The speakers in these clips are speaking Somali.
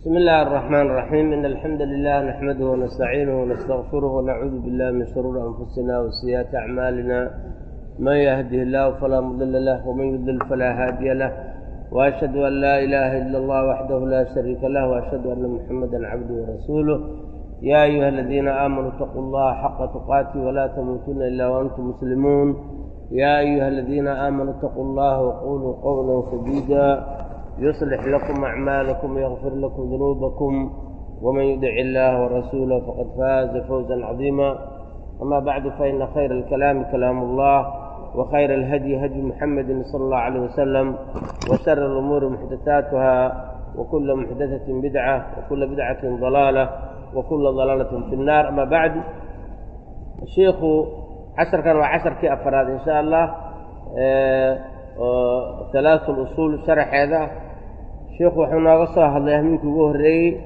بسم الله الرحمن الرحيم إن الحمد لله نحمده ونستعينه ونستغفره ونعوذ بالله من شرور أنفسنا وسيئات أعمالنا من يهده الله فلا مضل له ومن يضلل فلا هادي له وأشهد أن لا إله إلا الله وحده لا شريك له وأشهد أن محمدا عبده ورسوله يا أيها الذين آمنوا اتقوا الله حق تقاته ولا تموتن إلا وأنتم مسلمون يا أيها الذين آمنوا اتقوا الله وقولوا قولا سديدا يصلح لكم أعمالكم ويغفر لكم ذنوبكم ومن يدع الله ورسوله فقد فاز فوزا عظيما أما بعد فإن خير الكلام كلام الله وخير الهدي هدي محمد صلى الله عليه وسلم وشر الأمور محدثاتها وكل محدثة بدعة وكل بدعة ضلالة وكل ضلالة في النار أما بعد الشيخ عشر كان وعشر كي أفراد إن شاء الله ثلاث الأصول شرح هذا sheekhu wuxuu nooga soo hadlay ahmiinkii ugu horreeyey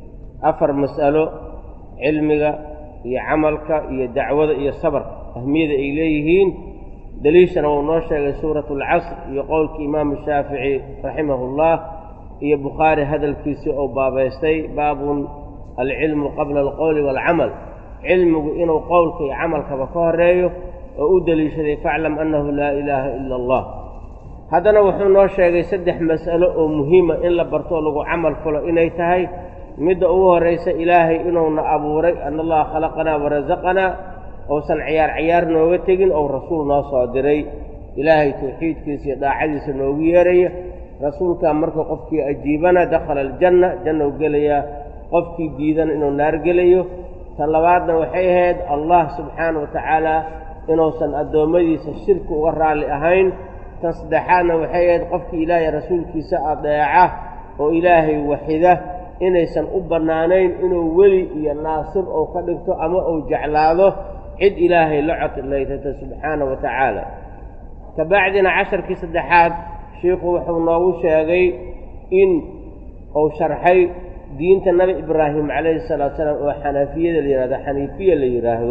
afar mas'alo cilmiga iyo camalka iyo dacwada iyo sabarka ahmiyada ay leeyihiin daliishana wuu noo sheegay suuratu alcasr iyo qowlkii imaamu shaafici raximahullah iyo bukhaari hadalkiisii oo baabaystay baabun alcilmu qabla alqowli waalcamal cilmigu inuu qowlka iyo camalkaba ka horeeyo oo u deliishaday faclam annahu laa ilaaha ila allah haddana wuxuu noo sheegay saddex mas'alo oo muhiima in la bartoo lagu camal falo inay tahay midda ugu horraysa ilaahay inuuna abuuray ana allaha khalaqanaa warasaqanaa ousan ciyaar ciyaar nooga tegin ou rasuul noo soo diray ilaahay tawxiidkiisa iyo daacadiisa noogu yeeraya rasuulkaa markuu qofkii ajiibana dakhala aljanna jannou gelayaa qofkii diidana inuu naar gelayo tan labaadna waxay ahayd allah subxaana wa tacaala inuusan addoommadiisa shirki uga raalli ahayn tan saddexaadna waxay ahayd qofkii ilaahay rasuulkiisa adeeca oo ilaahay waxida inaysan u bannaanayn inuu weli iyo naasir ou ka dhigto ama uu jeclaado cid ilaahay la codlaytata subxaana wa tacaala ka bacdina casharkii saddexaad shiikhu wuxuu noogu sheegay in uu sharxay diinta nabi ibraahim calayhi salaatu salaam oo xanafiyada la yidhahdo xaniifiya la yidhaahdo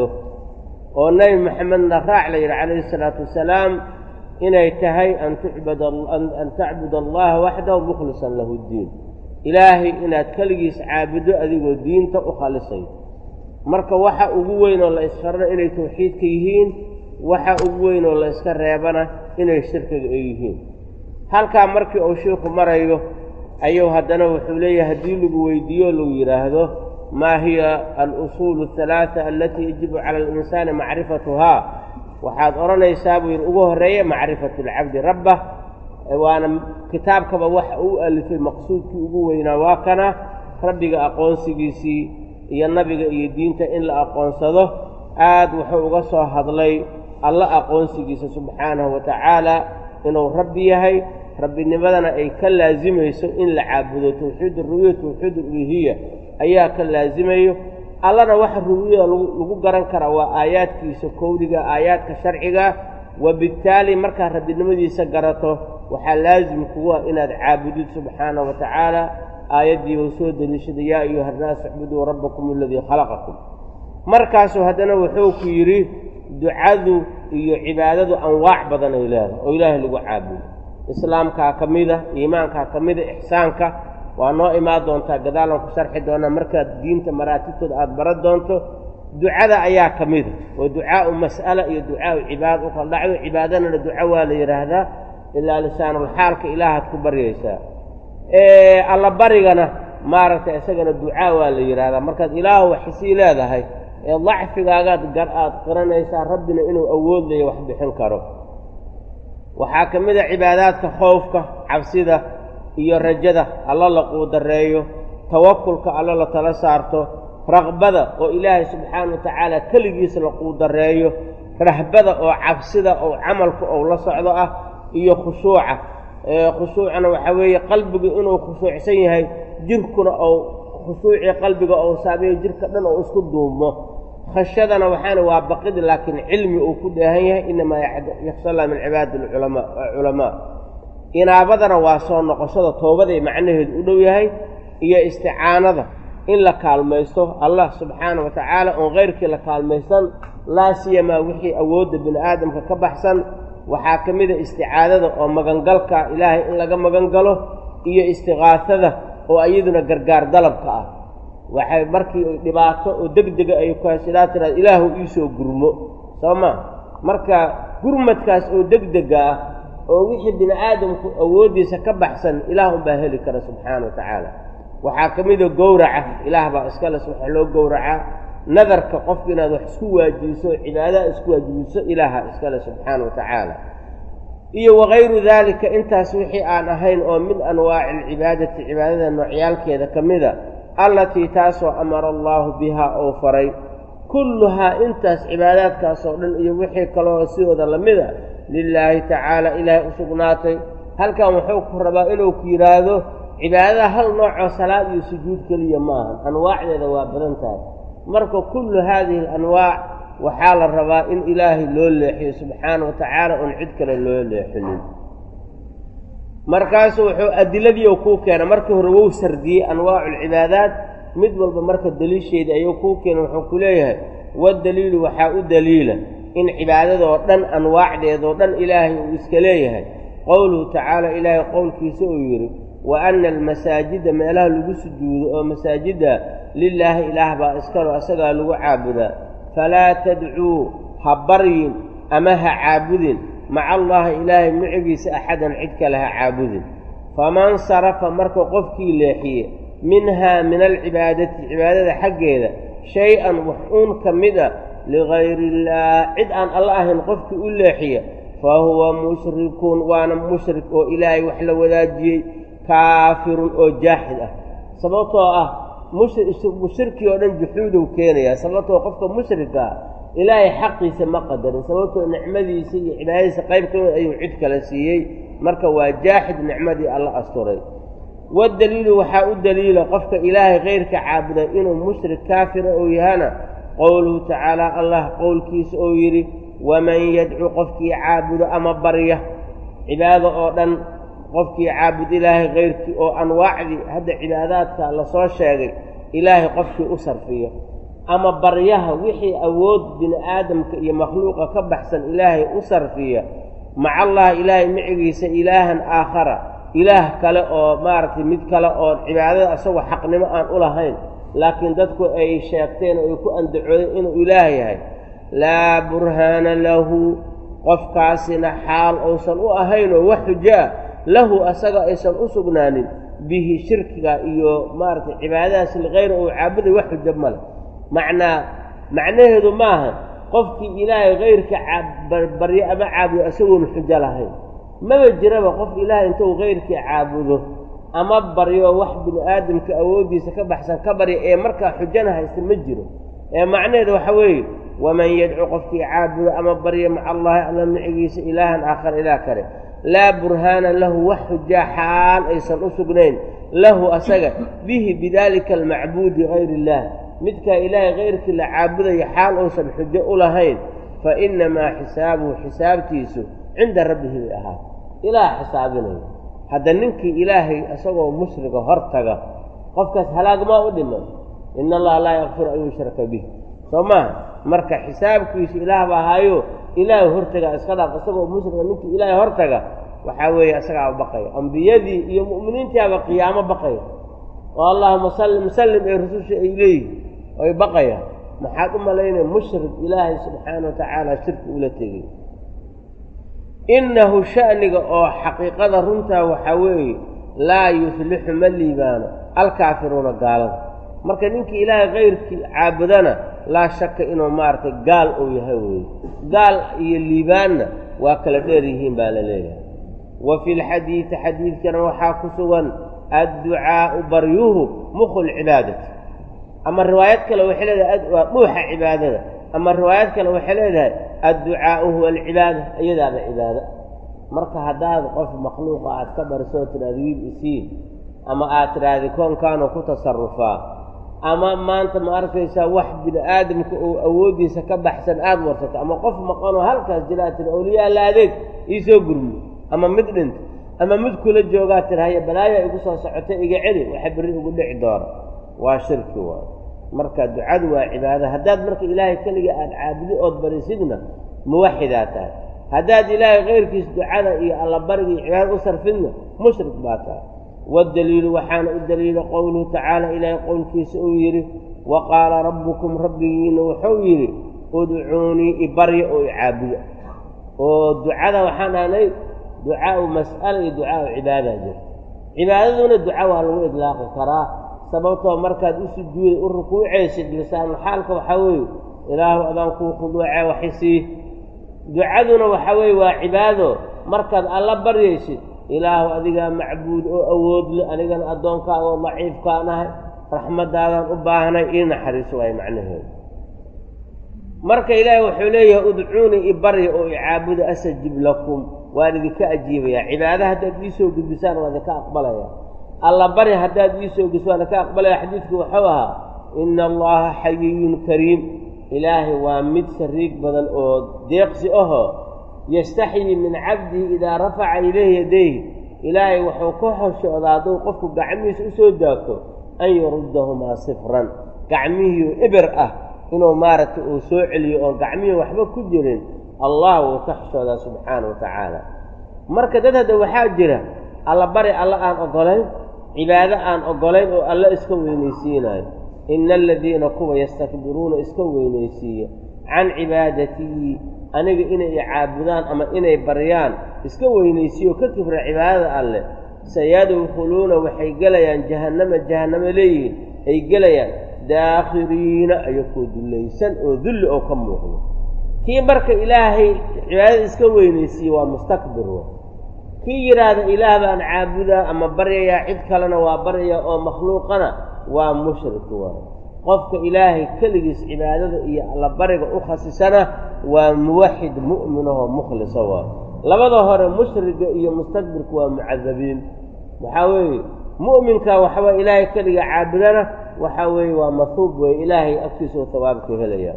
oo nebi maxamedna raac la yidhi calayhi salaatu wasalaam inay tahay an tucbad an tacbud allaha waxdahu mukhlisan lahu ddiin ilaahay inaad keligiis caabuddo adigoo diinta u khalisay marka waxa ugu weyn oo la isfarana inay tawxiidka yihiin waxa ugu weyn oo la iska reebana inay shirkiga ay yihiin halkaa markii uu shiikhu marayo ayuu haddana wuxuu leeyahay haddii lagu weydiiyo lagu yidhaahdo maa hiya alusuulu ahalaata alatii yajibu cala alinsaani macrifatuhaa waxaad odhanaysaa buu yidhi ugu horreeya macrifatu alcabdi rabbah waana kitaabkaba waxa uu alifay maqsuudkii ugu weynaa waa kana rabbiga aqoonsigiisii iyo nabiga iyo diinta in la aqoonsado aad wuxuu uga soo hadlay alla aqoonsigiisa subxaanahu wa tacaala inuu rabbi yahay rabbinimadana ay ka laasimayso in la caabudo tawxiid arubiya tawxiid uluhiya ayaa ka laasimayo allana waxa rubiyada lagu garan karaa waa aayaadkiisa kowdiga aayaadka sharciga wabittaali markaad rabbinimadiisa garato waxaa laasim kugu ah inaad caabudid subxaana wa tacaala aayaddii uu soo deliishaday yaa ayuha annaasu icbuduu rabbakum aladii khalaqakum markaasuu haddana wuxuu ku yidhi ducadu iyo cibaadadu anwaac badan ay leedahay oo ilaahay lagu caabudo islaamkaa ka mida iimaankaa ka mida ixsaanka waa noo imaan doontaa gadaalan ku sharxi doonaa markaad diinta maraatibtooda aada baran doonto ducada ayaa ka mida oo ducaau mas'ala iyo ducaau cibaada u kala dhacdo cibaadadana duco waa la yidhaahdaa ilaa lisaanulxaalka ilaahaad ku baryaysaa alla barigana maaragtay isagana ducaa waa la yidhaahdaa markaad ilaahu waxisii leedahay ee dacfigaagaad gar aad qiranaysaa rabbina inuu awood laya wax bixin karo waxaa ka mid a cibaadaadka khoofka cabsida iyo rajada alla la quudareeyo tawakulka alla la tala saarto raqbada oo ilaahay subxaana wa tacaala keligiisa la quudareeyo rahbada oo cabsida oo camalka ou la socdo ah iyo khushuuca khushuucna waxaa weeye qalbigu inuu khushuucsan yahay jirkuna ou khushuucii qalbiga ou saameeyo jirka dhan oo isku duumo khashyadana waxaana waa baqid laakiin cilmi uu ku dheehan yahay inamaa yaksha allah min cibaadi culamaa inaabadana waa soo noqoshada toobaday macnaheedu u dhow yahay iyo isticaanada in la kaalmaysto allah subxaana wa tacaala oon keyrkii la kaalmaysan laa siyamaa wixii awoodda bini aadamka ka baxsan waxaa ka mid a isticaadada oo magangalka ilaahay in laga magan galo iyo istiqaasada oo iyaduna gargaar dalabka ah waxay markii dhibaato oo deg dega ay ku hasidaa tiraad ilaahu iisoo gurmo soo ma marka gurmadkaas oo deg dega ah oo wixii bini aadamku awooddiisa ka baxsan ilaah unbaa heli kara subxaana wa tacaala waxaa ka mida gowraca ilaah baa iskales waxa loo gowracaa nadarka qofka inaad wax isku waajibiso cibaadaha isku waajibiso ilaaha iskale subxaana wa tacaala iyo wakayru daalika intaas wixii aan ahayn oo min anwaaci alcibaadati cibaadada noocyaalkeeda ka mida allatii taasoo amara allaahu bihaa oo faray kulluhaa intaas cibaadaadkaasoo dhan iyo wixii kaloo sidooda lamida lilaahi tacaala ilaahay u sugnaatay halkan wuxuu ku rabaa inuu ku yidhaahdo cibaadada hal noocoo salaad iyo sujuud keliya maaha anwaacdeeda waa badan tahay marka kullu haadihi alanwaac waxaa la rabaa in ilaahay loo leexiyo subxaana wa tacaala oon cid kale loo leexinin markaasu wuxuu adiladii kuu keena markii hore wou sardiyey anwaacu alcibaadaat mid walba marka daliisheeda ayuu kuu keena wuxuu ku leeyahay wadaliilu waxaa u daliila in cibaadadoo dhan anwaacdeedoo dhan ilaahay uu iska leeyahay qowluhu tacaala ilaahay qowlkiisa uu yidhi wa anna almasaajida meelaha lagu sujuudo oo masaajidda lilaahi ilaah baa iskalo asagaa lagu caabudaa falaa tadcuu ha baryin ama ha caabudin maca allahi ilaahay micigiisa axadan cid kale ha caabudin faman sarafa marka qofkii leexiye minhaa min alcibaadati cibaadada xaggeeda shay-an wax uun ka mid a ligayri illaah cid aan alla ahayn qofkii u leexiya fa huwa mushrikun waana mushrik oo ilaahay wax la wadaajiyey kaafirun oo jaaxid ah sababtoo ah mushirkii oo dhan juxuudow keenayaa sababtoo qofka mushrika ah ilaahay xaqiisa ma qadarin sababtoo nicmadiisa iyo cibaadadiisa qayb ka mid ayuu cid kale siiyey marka waa jaaxid nicmadii alla asturay wadaliilu waxaa u daliila qofka ilaahay kayrka caabuda inuu mushrik kaafira ou yahana qowluhu tacaala allah qowlkiisa oo yidhi waman yadcu qofkii caabudo ama barya cibaado oo dhan qofkii caabud ilaahay kayrkii oo anwaacdii hadda cibaadaadka lasoo sheegay ilaahay qofkii u sarfiyo ama baryaha wixii awood bini aadamka iyo makhluuqa ka baxsan ilaahay u sarfiya maca allah ilaahay micigiisa ilaahan aakhara ilaah kale oo maaragtay mid kale oo cibaadada asagoo xaqnimo aan u lahayn laakiin dadku ay sheegteen oo ay ku andacoodeen inuu ilaah yahay laa burhaana lahu qofkaasina xaal uusan u ahaynoo wax xujaa lahu asaga aysan u sugnaanin bihi shirkiga iyo maaragtay cibaadadaas likayra uu caabuday wax xujo male macnaa macnaheedu maaha qofkii ilaahay kayrka baryo ama caabudo isagoon xujo lahayn maba jiraba qof ilaahay intuu kayrkii caabudo ama baryo wax bini aadamka awooddiisa ka baxsan ka barya ee markaa xujana haysta ma jiro ee macnaheedu waxa weeye waman yadcu qofkii caabudo ama barya maca allahi alla micigiisa ilaahan aakhar ilaah kale laa burhaana lahu wax xujaa xaal aysan u sugnayn lahu asaga bihi bidaalika almacbuudi gayr illaah midkaa ilaahay kayrkii la caabudaya xaal uusan xujo u lahayn fa innamaa xisaabuhu xisaabtiisu cinda rabbihi bay ahaa ilaah xisaabinaya hadda ninkii ilaahay isagoo mushriga hor taga qofkaas halaagmaa u dhiman ina allaha laa yakfiru an yushraka bih soo maaha marka xisaabkiisu ilaah ba ahaayo ilaahay hortaga iska dhaaf isagoo mushriga ninkii ilaahay hortaga waxaa weeye isagaaba baqaya ambiyadii iyo mu'miniintiaba qiyaamo baqaya oo allahuma sallim sallim ee rususha ay leeyihin ay baqayaan maxaad u malaynaya mushrik ilaahay subxaana wa tacaala shirki ula tegay innahu sha'niga oo xaqiiqada runtaa waxaa weeye laa yuflixu ma liibaano alkaafiruuna gaalada marka ninkii ilaahay kayrkii caabudana laa shaka inuu maaragtay gaal uu yahay weeye gaal iyo liibaanna waa kala dheer yihiin baa la leeyahay wa fi lxadiidi xadiidkana waxaa ku sugan adducaa'u baryuhu mukhu lcibaadati ama riwaayad kale waxay leedahay waa dhuuxa cibaadada ama riwaayad kale waxay leedahay adducaa'u huwa alcibaada iyadaaba cibaado marka haddaad qof makhluuqa aad ka barisoo tidhahda wiil isiin ama aad tidhaahda koonkaanu ku tasarufaa ama maanta ma arkaysaa wax bini aadamka oo awooddiisa ka baxsan aada warsato ama qof maqanoo halkaas jiraa tiri awliyaa la adeeg iisoo gurmo ama mid dhinta ama mid kula joogaa tiri haya balaayaa igu soo socotay iga celi waxa berri igu dhici doona waa shirki waay marka ducadu waa cibaado haddaad marka ilaahay keliga aada caabudi ood barisidna muwaxidaa tahay haddaad ilaahay kayrkiis ducada iyo allabariga iyo cibaadada u sarfidna mushrik baa tahay waddaliilu waxaana u daliila qowluhu tacaala ilaahay qowlkiisa uu yidhi wa qaala rabbukum rabbigiina wuxuu yidhi udcuunii ibarya oo icaabuda oo ducada waxaan dhahnay ducaau mas'ala iyo ducaau cibaada jirta cibaadaduna duca waa lagu idlaaqi karaa sababtoo markaad u sujuuday u rukuucaysid lisaanulxaalka waxaa weeye ilaahu adaan kuu khuduucee waxisii ducaduna waxaa weeye waa cibaado markaad alla baryaysid ilaahu adigaa macbuud oo awoodle anigana addoonkaaga oo daciifkaan ahay raxmaddaadaan u baahnay ii naxariiso waay macnaheedu marka ilaahay wuxuu leeyahay udcuunii ibarya oo icaabuda astajib lakum waan idinka ajiibayaa cibaada haddaad ii soo gudbisaan waan idinka aqbalaya alla bari haddaad ii soo gudbiso waan idinka aqbalaya xadiidku wuxuu ahaa ina allaha xayiyun kariim ilaahay waa mid sariig badan oo deeqsi ahoo yastaxyii min cabdihi idaa rafaca ilayhi yadayhi ilaahay wuxuu ka hoshoodaa hadduu qofku gacmihiisa u soo daagto an yuruddahumaa sifran gacmihiiu ibir ah inuu maaragtay uu soo celiyo oon gacmihii waxba ku jirin allah wuu ka xishoodaa subxaana wa tacaala marka dad hadda waxaa jira alla bari alla aan oggolayn cibaado aan oggolayn oo alla iska weynaysiinayo ina aladiina kuwa yastakbiruuna iska weynaysiiya can cibaadatii aniga inay icaabudaan ama inay baryaan iska weynaysiiyo ka kibra cibaadada alleh sayadkhuluuna waxay gelayaan jahannama jahannamo leeyihiin ay gelayaan daakhiriina ayakoo dullaysan oo dulli oo ka muuqdo kii marka ilaahay cibaadada iska weynaysiiye waa mustakbir wa kii yidhaahda ilaah baan caabudaa ama baryayaa cid kalena waa baryayaa oo makhluuqana waa mushrik waay qofka ilaahay keligiis cibaadada iyo allabariga u khasisana waa muwaxid mu'minahoo mukhlisa waay labada hore mushriga iyo mustakbirku waa mucadabiin waxaa weeye mu'minka waxba ilaahay keliga caabudana waxaa weeye waa mahuub weeye ilaahay agtiisa oo hawaabku helaya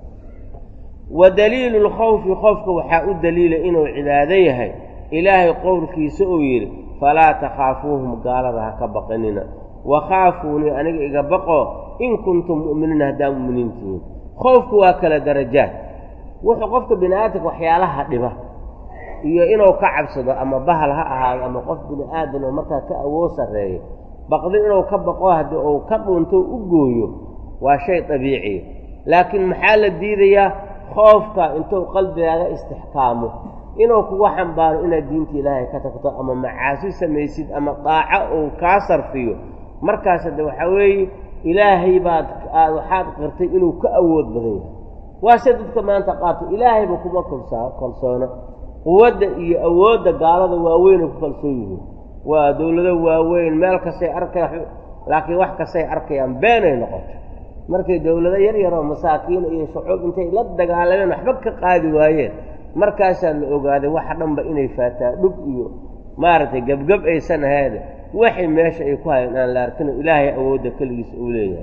wa daliilu lkhawfi qofka waxaa u daliila inuu cibaado yahay ilaahay qowlkiisa uu yidhi falaa takhaafuuhum gaalada ha ka baqinina wakhaafuunii aniga iga baqo in kuntum mu'miniina haddaa mu'miniin tihiin khoofku waa kala darajaad wuxuu qofka bini aadamka waxyaalaha dhiba iyo inuu ka cabsado ama bahal ha ahaado ama qof bini aadan oo markaa ka awood sarreeyo baqdi inuu ka baqo haddii uu ka dhunto u gooyo waa shay dabiiciya laakiin maxaa la diidayaa khoofka intuu qalbigaaga istixkaamo inuu kuga xambaaro inaad diinta ilaahay ka tagto ama macaasi samaysid ama daaco uu kaa sarfiyo markaas hadde waxaa weeye ilaahay baad aad waxaad qirtay inuu ka awood badan yahay waase dadka maanta qaato ilaahayba kuma kolsaa kalsoona quwadda iyo awoodda gaalada waaweynay ku kalsoon yihiin waa dowlado waaweyn meel kastay arkay laakiin wax kastay arkayaan beenay noqoto markay dowlado yar yaroo masaakiin iyo shucuub intay la dagaalameen waxba ka qaadi waayeen markaasaa la ogaaday waxa dhanba inay faataa dhug iyo maaragtay gebgeb aysan ahaade waxay meesha ay ku hayeen aan la arkino ilaahay awoodda keligiisa uu leeyahay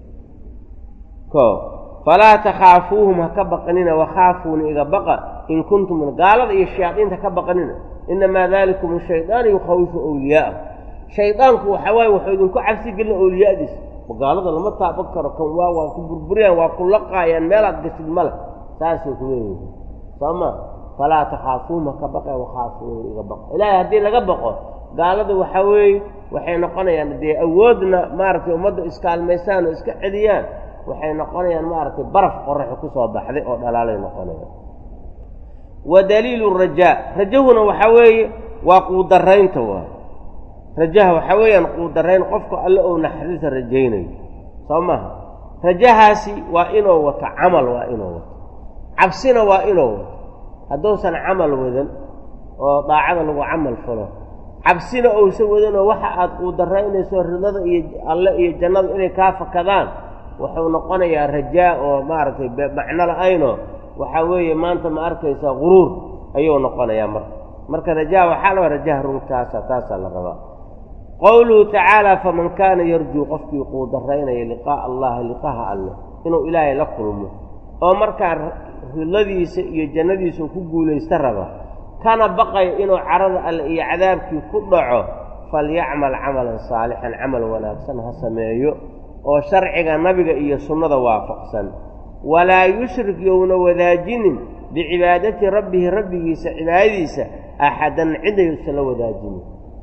ko falaa takhaafuuhum ha ka baqanina wakhaafuuna iga baqa in kuntum gaalada iyo shayaadiinta ka baqanina inamaa dalikum shaydaanu yukhawifu awliyaa'ah shaydaanku waxaa waaye wuxuu idinku cabsi gelina awliyaadiisa gaalada lama taaban karo kan waa waa ku burburiyaan waa ku laqaayaan meelaad gashid male saasay ku leeyihin soo ma falaa takhaafuuhum ha ka baqe wakhaafuuna iga baqa ilaahay haddii laga baqo gaalada waxaa weeye waxay noqonayaan dee awoodna maaragtay ummadda iskaalmaysaan oo iska celiyaan waxay noqonayaan maaragtay baraf qoraxi ku soo baxday oo dhalaalay noqonayaan wa daliilu rajaa rajahuna waxaa weeye waa quudaraynta waay rajaha waxaa weeyaan quudarayn qofka alle ou naxariisa rajaynayo soo maha rajahaasi waa inuu wato camal waa inuu wato cabsina waa inuu wato hadduusan camal wadan oo daacada lagu camal falo cabsina ousan wadanoo waxa aad quudaraynayso ridada iyo alle iyo jannada inay kaa fakadaan wuxuu noqonayaa rajaa oo maaragtay macno la-aynoo waxaa weeye maanta ma arkaysaa guruur ayuu noqonayaa marka marka rajaa waxaa la rajaha runtaasa taasaa la rabaa qowluhu tacaala faman kaana yarjuu qofkii quudaraynaya liqaa'a allahi liqaha alleh inuu ilaahay la kulmo oo markaa ridladiisa iyo jannadiisa ku guulaysta raba kana baqaya inuu carada alle iyo cadaabkii ku dhaco falyacmal camalan saalixan camal wanaagsan ha sameeyo oo sharciga nabiga iyo sunnada waafaqsan walaa yushrik youna wadaajinin bicibaadati rabbihi rabbigiisa cibaadadiisa axadan cidayuusan la wadaajinin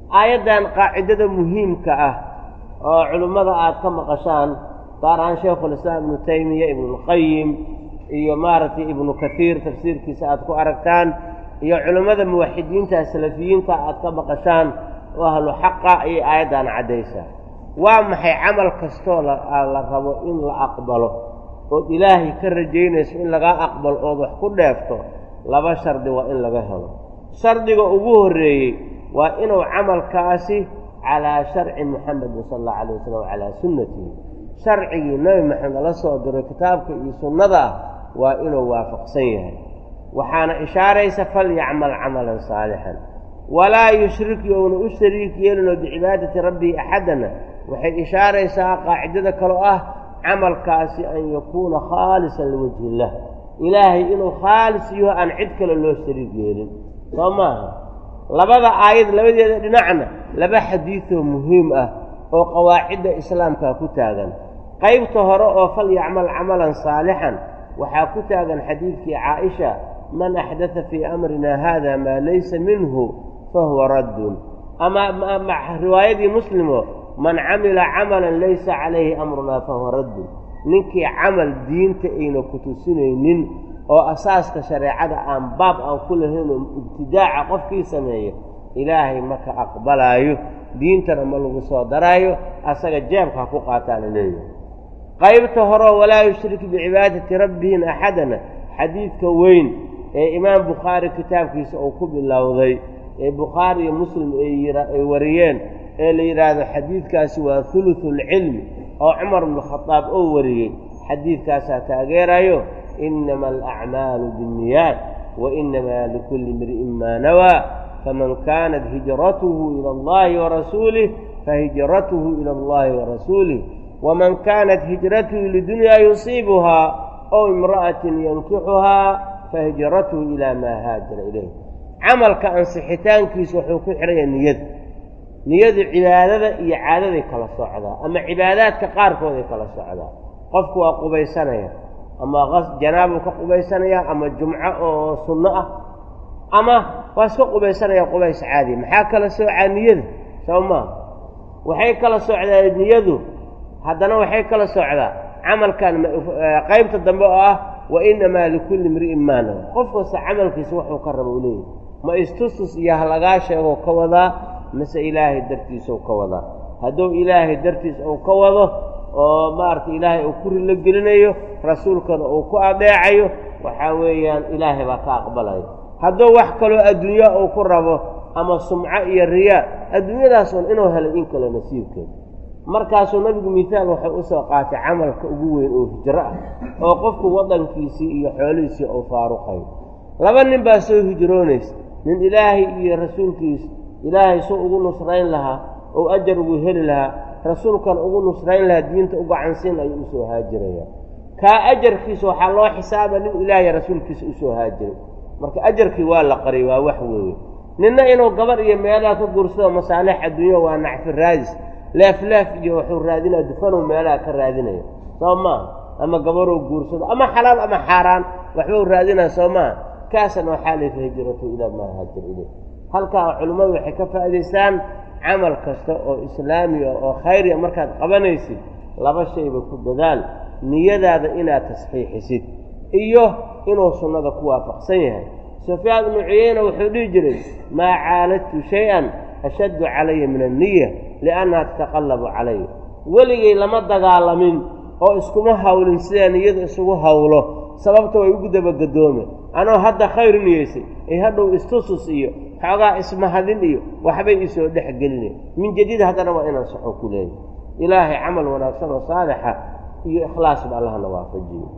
aayaddan qaacidada muhiimka ah oo culimmada aad ka maqashaan gaar ahaan shaykhulislaam ibnu taymiya ibnulqayim iyo maaragtay ibnu katiir tafsiirkiisa aad ku aragtaan iyo culimmada muwaxidiinta salafiyiinta aad ka maqashaan oo ahlu xaqa ayay aayaddan caddaysaa waa maxay camal kastoo la rabo in la aqbalo ood ilaahay ka rajaynayso in lagaa aqbalo ood wax ku dheefto laba shardi waa in laga helo shardiga ugu horreeyey waa inuu camalkaasi calaa sharci muxamedin sala allahu alayh wasalam calaa sunnatihi sharcigii nebi maxamed la soo diray kitaabka iyo sunnada ah waa inuu waafaqsan yahay waxaana ishaaraysa falyacmal camalan saalixan walaa yushrik youna u shariik yeelinoo bicibaadati rabbihi axadana waxay ishaaraysaa qaacidada kaloo ah camalkaasi an yakuuna khaalisan liwajhi illah ilaahay inuu khaalis yaho aan cid kale loo shariik yeelin soo maaha labada aayad labadeeda dhinacna laba xadiidoo muhiim ah oo qawaacidda islaamkaa ku taagan qaybta hore oo fal yacmal camalan saalixan waxaa ku taagan xadiidkii caaisha man axdada fii amrina haada maa laysa minhu fahuwa raddun ama riwaayadii muslimo man camila camalan laysa calayhi amrunaa fahuwa raddun ninkii camal diinta ayna ku tusinaynin oo asaaska shareecada aan baab aan ku lahaynoo ibtidaaca qofkii sameeya ilaahay maka aqbalaayo diintana ma lagu soo daraayo asaga jeebka ha ku qaataana leeyahay qaybta horeo walaa yushrik bicibaadati rabbihin axadana xadiidka weyn ee imaam bukhaari kitaabkiisa uu ku bilowday ee bukhaari iyo muslim ay wariyeen ee la yidhaahdo xadiidkaasi waa hulusulcilmi oo cumar bnukhadaab oo wariyey xadiidkaasaa taageerayo inama alacmaalu biاnniyaat wa inamaa likulli imri'in maa nawaa faman kaanat hijratuhu ila allahi warasuulih fahijratuhu ila allahi warasuulih waman kaanat hijratuhu lidunyaa yusiibuhaa ow imra'atin yankixuhaa fahijratuhu ilaa maa haajara ilayh camalka ansixitaankiisu wuxuu ku xidhaya niyada niyadu cibaadada iyo caadaday kala socdaa ama cibaadaadka qaarkooday kala socdaa qofku waa qubaysanaya ama janaabuu ka qubaysanaya ama jumco oo sunno ah ama waa iska qubaysanaya qubays caadi maxaa kala soocaa niyada soo maa waxay kala socdaa niyadu haddana waxay kala socdaa camalkan qaybta dambe oo ah wa inamaa likulli imri'in maanawa qof kasta camalkiisa wuxuu ka raba u leeyahy ma istustus iyo halagaa sheegoo ka wadaa mase ilaahay dartiisau ka wadaa hadduu ilaahay dartiis uu ka wado oo maaragtay ilaahay uu ku rilo gelinayo rasuulkana uu ku adeecayo waxaa weeyaan ilaahay baa ka aqbalayo hadduu wax kaloo adduunya uu ku rabo ama sumco iyo riyaa adduunyadaasun inuu helay in kale nasiibkeeda markaasuu nabigu mihaal waxay u soo qaatay camalka ugu weyn oo hijro ah oo qofku waddankiisii iyo xoolihiisii uu faaruqayo laba nin baa soo hijroonaysa nin ilaahay iyo rasuulkiisa ilaahay suu ugu nusrayn lahaa ou ajar ugu heli lahaa rasuulkana ugu nusrayn lahaa diinta u gacansiin ayuu usoo haajiraya kaa ajarkiisa waxaa loo xisaaba nin ilaahay rasuulkiisa usoo haajiray marka ajarkii waa la qariy waa wax weeye ninna inuu gabar iyo meelaha ka guursado masaalix adduunya waa nacfi raadis leefleef iyo wuxuu raadinaya dufanow meelaha ka raadinaya soo maaha ama gabarow guursado ama xalaal ama xaaraan waxbau raadinaya soo maaha kaasna waxaa layfa hijratu ilaa maa haajir ileyh halkaa culimmadu waxay ka faa'idaystaan camal kasta oo islaamiya oo khayriya markaad qabanaysid laba shayba ku dadaal niyadaada inaad tasxiixisid iyo inuu sunnada ku waafaqsan yahay sufyaan ibnu cuyeyna wuxuu dhihi jiray maa caaladtu shay-an ashaddu calaya min anniya liannaha tataqallabu calaya weligay lama dagaalamin oo iskuma hawlin sidaa niyada isugu hawlo sababta way ugu dabagadoomen anoo hadda khayr niyeysay ay hadhow istusus iyo xoogaa ismahadin iyo waxbay isoo dhex gelinay min jadiid haddana waa inaan saxo ku leeyahy ilaahay camal wanaagsan oo saalixa iyo ikhlaasba allahna waafajiyo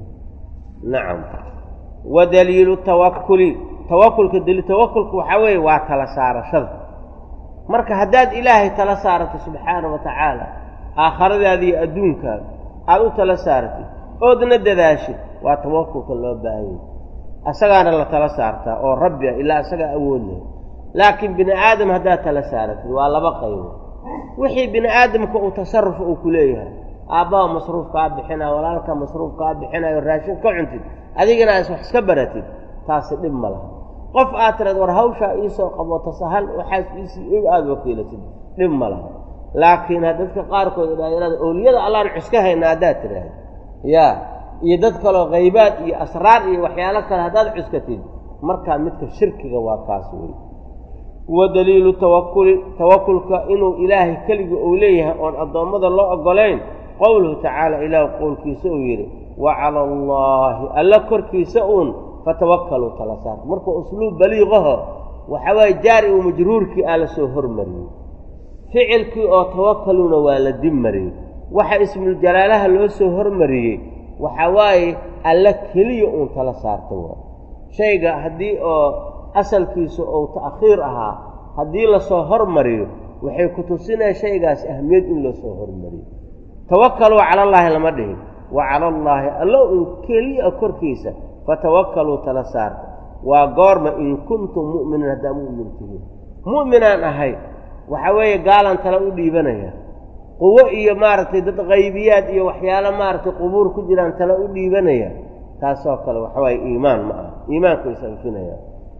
nacam wa daliilu tawakuli tawakulka daliil tawakulka waxaa weeye waa tala saarashada marka haddaad ilaahay tala saarato subxaana wa tacaala aakhiradaada iyo adduunkaada aada u tala saaratid oodna dadaashid waa tawakulka loo baahan yahy asagaana la tala saartaa oo rabbi ah ilaa asagaa awood leh laakiin bini aadam haddaad tala saaratid waa laba qaybo wixii bini aadamka uu tasarufa uu ku leeyahay aabbaha masruuf kaa bixinaayo walaalka masruuf kaa bixinayo raashin ka cuntid adigana as wax iska baratid taasi dhib ma laha qof aad tiraad war hawshaa iisoo qaboto sahal waxaas iisii og aada wakiilatid dhib ma laha laakiin dadka qaarkood idhaayarada owliyada allaan cuska hayna haddaad tiraahda yaa iyo dad kaloo haybaad iyo asraar iyo waxyaalo kale haddaad cuskatid markaa midka shirkiga waa kaas wey wa daliilu tawakuli tawakulka inuu ilaahay keligii uu leeyahay oon addoommada loo oggolayn qowluhu tacaala ilaah qowlkiisa uu yidhi wa cala allaahi alla korkiisa uun fatawakkaluu tala saarta markuu usluub baliiqaho waxa waaye jaari uu majruurkii aa la soo hormariyey ficilkii oo tawakkaluuna waa la dib mariyey waxa ismuljalaalaha loo soo hormariyey waxa waaye alla keliya uun tala saarta waa shayga haddii oo asalkiisu uu ta'khiir ahaa haddii lasoo hormariyo waxay ku tusinaya shaygaas ahmiyad in loo soo hormariyo tawakkaluu cala allaahi lama dhihin wa cala allaahi allo uun keliya korkiisa fatawakkaluu tala saarta waa goorma in kuntum mu'miniin haddaa mu'min tihiin mu'minaan ahay waxa weeye gaalan tala u dhiibanaya quwo iyo maaragtay dad qaybiyaad iyo waxyaalo maaragtay qubuur ku jiraan tala u dhiibanaya taasoo kale waxa waaye iimaan ma aha iimaanku is anfinaya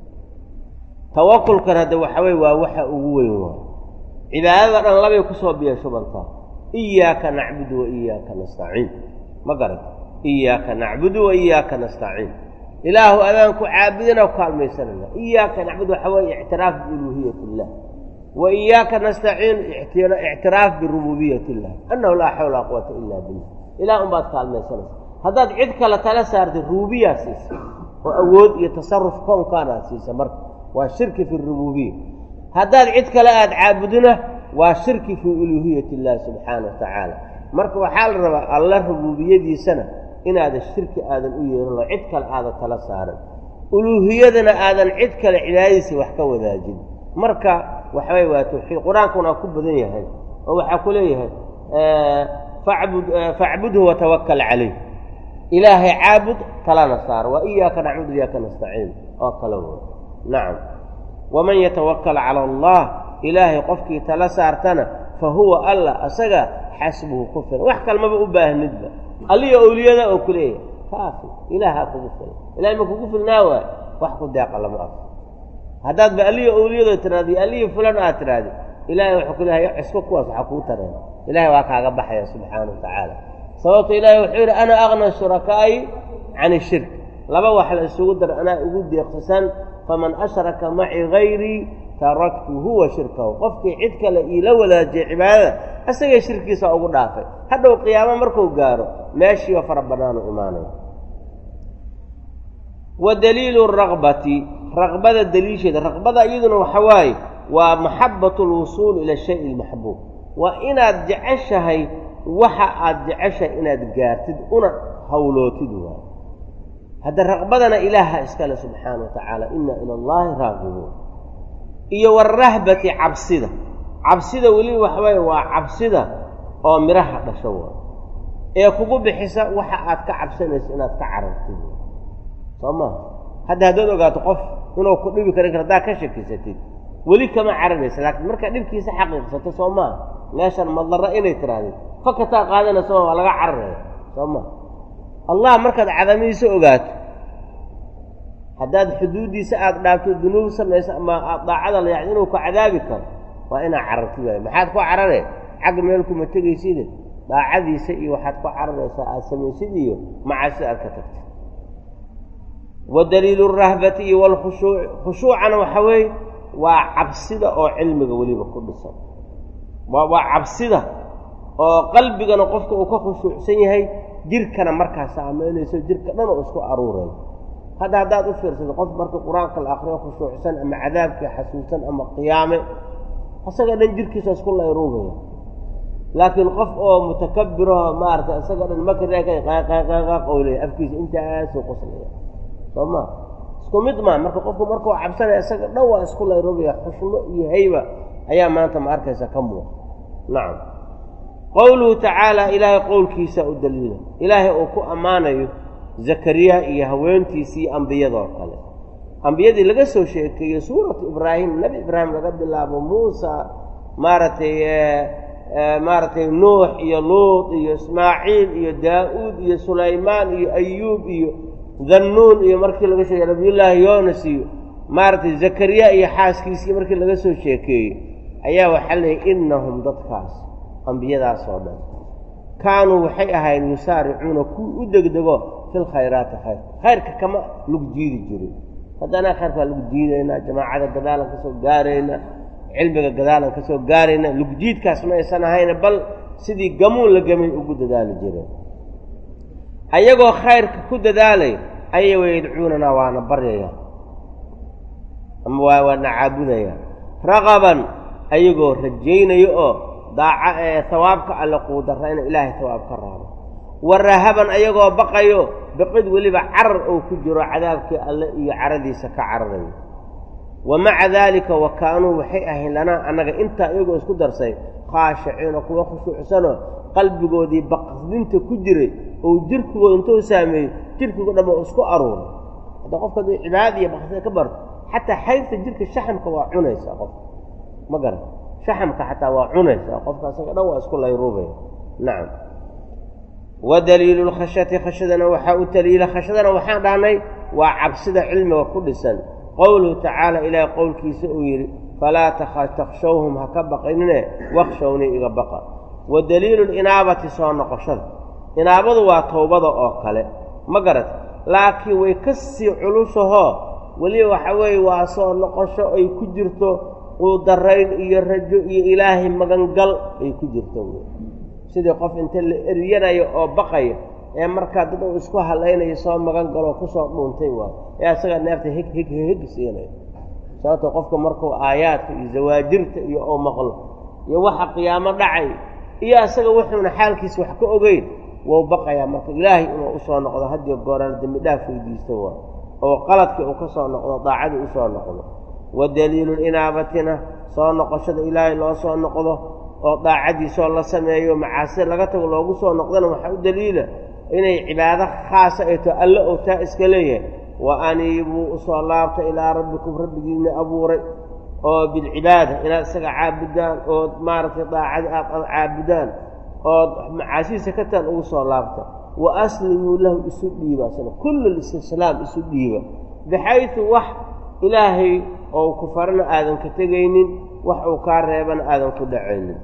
tawakulkan hadda waxa weye waa waxa ugu weyn waa cibaadada dhan labay kusoo biya shubantaa iyaaka nacbudu wa iyaaka nastaciin ma garata iyaaka nacbudu wa iyaaka nastaciin ilaahu adaan ku caabudina ku kaalmaysanayna iyaaka nacbudu waxa weeye ictiraaf biuluuhiyat illah wa iyaaka nastaciin ictiraaf birububiyat illah annahu laa xawla laa quwata ila billah ilaah unbaad kaalmaysanaysa haddaad cid kale tala saartay rububiyaa siisa oo awood iyo tasaruf kownkaanaad siisa marka waa shirki fi rububiya haddaad cid kale aada caabudina waa shirki fii uluuhiyat illahi subxaana wa tacaala marka waxaa la rabaa alla rububiyadiisana inaadan shirki aadan u yeerin oo cid kale aadan tala saaran uluuhiyadana aadan cid kale cibaadadiisa wax ka wadaajin marka waxaway waa tawxiid qur-aankuna ku badan yahay oo waxaa ku leeyahay fabud facbudhu watawakal calayh ilaahay caabud talana saar waa iyaaka nacbud iyaaka nastaciin oo kale w nacam waman yatawakal cala allah ilaahay qofkii tala saartana fa huwa alla asaga xasbuhu ku filan wax kalmaba u baahnidba alliyo owliyada oo ku leeyahay kaafi ilaahaa kugu filan ilahay ma kugu filnaa waay wax ku deeqa lama arko haddaad ba alliyo owliyadoo tiraadi alliyo fulan aad tiraadi ilahay wuxuu ku leehay cisku kuwaas waxaa kuu tareen ilahay waa kaaga baxaya subxaana wa tacaala sababto ilahay wuxuu yidhi ana aqna shurakaa'i can ishirk laba wax la isugu dar anaa ugu deeqsasan faman ashraka maci gayrii taraktuhu wa shirkahu qofkii cid kale iila wadaajiyay cibaadada asagay shirkiisa ugu dhaafay hadhow qiyaamo markuu gaaro meeshiiba fara bannaanu imaanaya wa daliilu raqbati raqbada daliisheeda raqbada iyaduna waxa waaye waa maxabatu lwusuul ila shay lmaxbuub waa inaad jeceshahay waxa aad jeceshahay inaad gaartid una hawlootid waay hadda raqbadana ilaaha iskale subxaana wa tacaala inna ila allaahi raaqibuun iyo warahbati cabsida cabsida weliba waxawaaye waa cabsida oo midhaha dhasho waay ee kugu bixisa waxa aad ka cabsanayso inaad ka carartid soo maha hadda haddaad ogaato qof inuu ku dhibi karin kar haddaad ka shakisatid weli kama cararaysa laakiin markaad dhibkiisa xaqiiqsato soo maaha meeshan madlaro inay tirahdid fakataa qaadanaysa waa laga cararaya soo maha allah markaad cadamihiisa ogaato haddaad xuduuddiisa aada dhaafto dunuub samayso ama aad daacada la yacni inuu ku cadaabi karo waa inaad carartid waay maxaad ku cararee xagga meel kuma tegayside daacadiisa iyo waxaad ku cararaysaa aada samaysid iyo macaasida aad ka tagtid wa daliilu rahbati iyo walkhushuuci khushuucana waxa weeye waa cabsida oo cilmiga weliba ku dhisan waa waa cabsida oo qalbigana qofka uu ka khushuucsan yahay jirkana markaa saamaynayso jirka dhan oo isku aruurayo hadda haddaad u fiirsado qof marka qur-aanka la akriyo khushuucsan ama cadaabkii xasuusan ama qiyaame isaga dhan jirkiisa isku layruubaya laakiin qof oo mutakabiraho maaragtay isaga dhan makraqaqaqaqowlaya afkiisa intaasuu qoslaya soo ma isku mid maa marka qofku markuu cabsanaya isaga dhan waa isku layruubaya xushmo iyo hayba ayaa maanta ma arkaysa ka muuqa nacam qowluhu tacaala ilaahay qowlkiisa u daliila ilaahay uu ku ammaanayo zakariya iyo haweentiisii ambiyadoo kale ambiyadii laga soo sheekeeyo suuratu ibraahim nebi ibraahim laga bilaabo muusa maaragtay maaragtay nuux iyo luud iyo ismaaciil iyo daa-uud iyo sulaymaan iyo ayuub iyo dannuun iyo markii laga sheegay nabiyullaahi yoonas iyo maaragtay zakariya iyo xaaskiisii markii laga soo sheekeeyey ayaa waxaa leeyay innahum dadkaas ambiyadaas oo dhan kaanuu waxay ahayn yusaaricuuna kuwii u degdego fil khayraati khayr khayrka kama lagu jiidi jirin haddana khayrka waa lagu jiidaynaa jamaacada gadaalan ka soo gaarayna cilmiga gadaalan ka soo gaarayna lugjiidkaas ma aysan ahayna bal sidii gamuun la gamay ugu dadaali jireen ayagoo khayrka ku dadaalay ayay wayadcuunanaa waana baryaya ama waa waana caabudaya raqaban ayagoo rajaynayo oo daaca ee hawaabka alle quudarra ina ilaahay hawaab ka raabo wa rahaban ayagoo baqayo baqid weliba carar oo ku jiro cadaabkii alle iyo caradiisa ka cararayo wa maca daalika wa kaanuu waxay ahayn lanaa annaga intaa iyagoo isku darsay khaashiciina kuwa khushuucsanoo qalbigoodii baqdinta ku jiray oo jirkigooda intuu saameeyey jirkigo dhan oo isku aruuray hadda qofka aduu cibaadada iyo baqdida ka barto xataa xaybta jirka shaxamka waa cunaysaa qofka ma garan shaxamka xataa waa cunaysaa qofka asaga dhan waa isku layruubaya nacam wa daliilu lkhashyati khashadana waxaa u daliila khashadana waxaan dhahnay waa cabsida cilmiga ku dhisan qowluhu tacaala ilaahay qowlkiisa uu yidhi falaa takhshawhum ha ka baqinine wakshownii iga baqa wa daliilu linaabati soo noqoshada inaabadu waa towbada oo kale ma garat laakiin way ka sii culushahoo weliba waxa weeye waa soo noqosho ay ku jirto quudarayn iyo rajo iyo ilaahay magangal ay ku jirto sidii qof inta la eryanayo oo baqaya ee markaa dad uu isku hallaynayo soo magan galoo kusoo dhuuntay waayo ee asagaa neefta hig hig hig siinayo sababto qofka markuu aayaadka iyo zawaajirta iyo oo maqlo iyo waxa qiyaamo dhacay iyo asaga wuxuuna xaalkiisa wax ka ogeyn wou baqayaa marka ilaahay inuu usoo noqdo hadiyo gooraan dembi dhaaf weydiisto waa oo qaladkii uu ka soo noqdo daacadii usoo noqdo wa daliilu linaabatina soo noqoshada ilaahay loo soo noqdo oo daacadiisoo la sameeyo macaasida laga tago loogu soo noqdana waxaa u daliila inay cibaado khaasa ay too alle ou taa iska leeyahay wa aniibuu usoo laabta ilaa rabbikum rabbigiina abuuray oo bilcibaada inaad isaga caabudaan ood maaragtay daacadi aad caabudaan ood macaasidiisa ka taan ugu soo laabta wa aslimuu lahu isu dhiiba sna kullu listislaam isu dhiiba bixaydu wax ilaahay oo ku farana aadan ka tegaynin wax uu kaa reebana aadan ku dhacaynin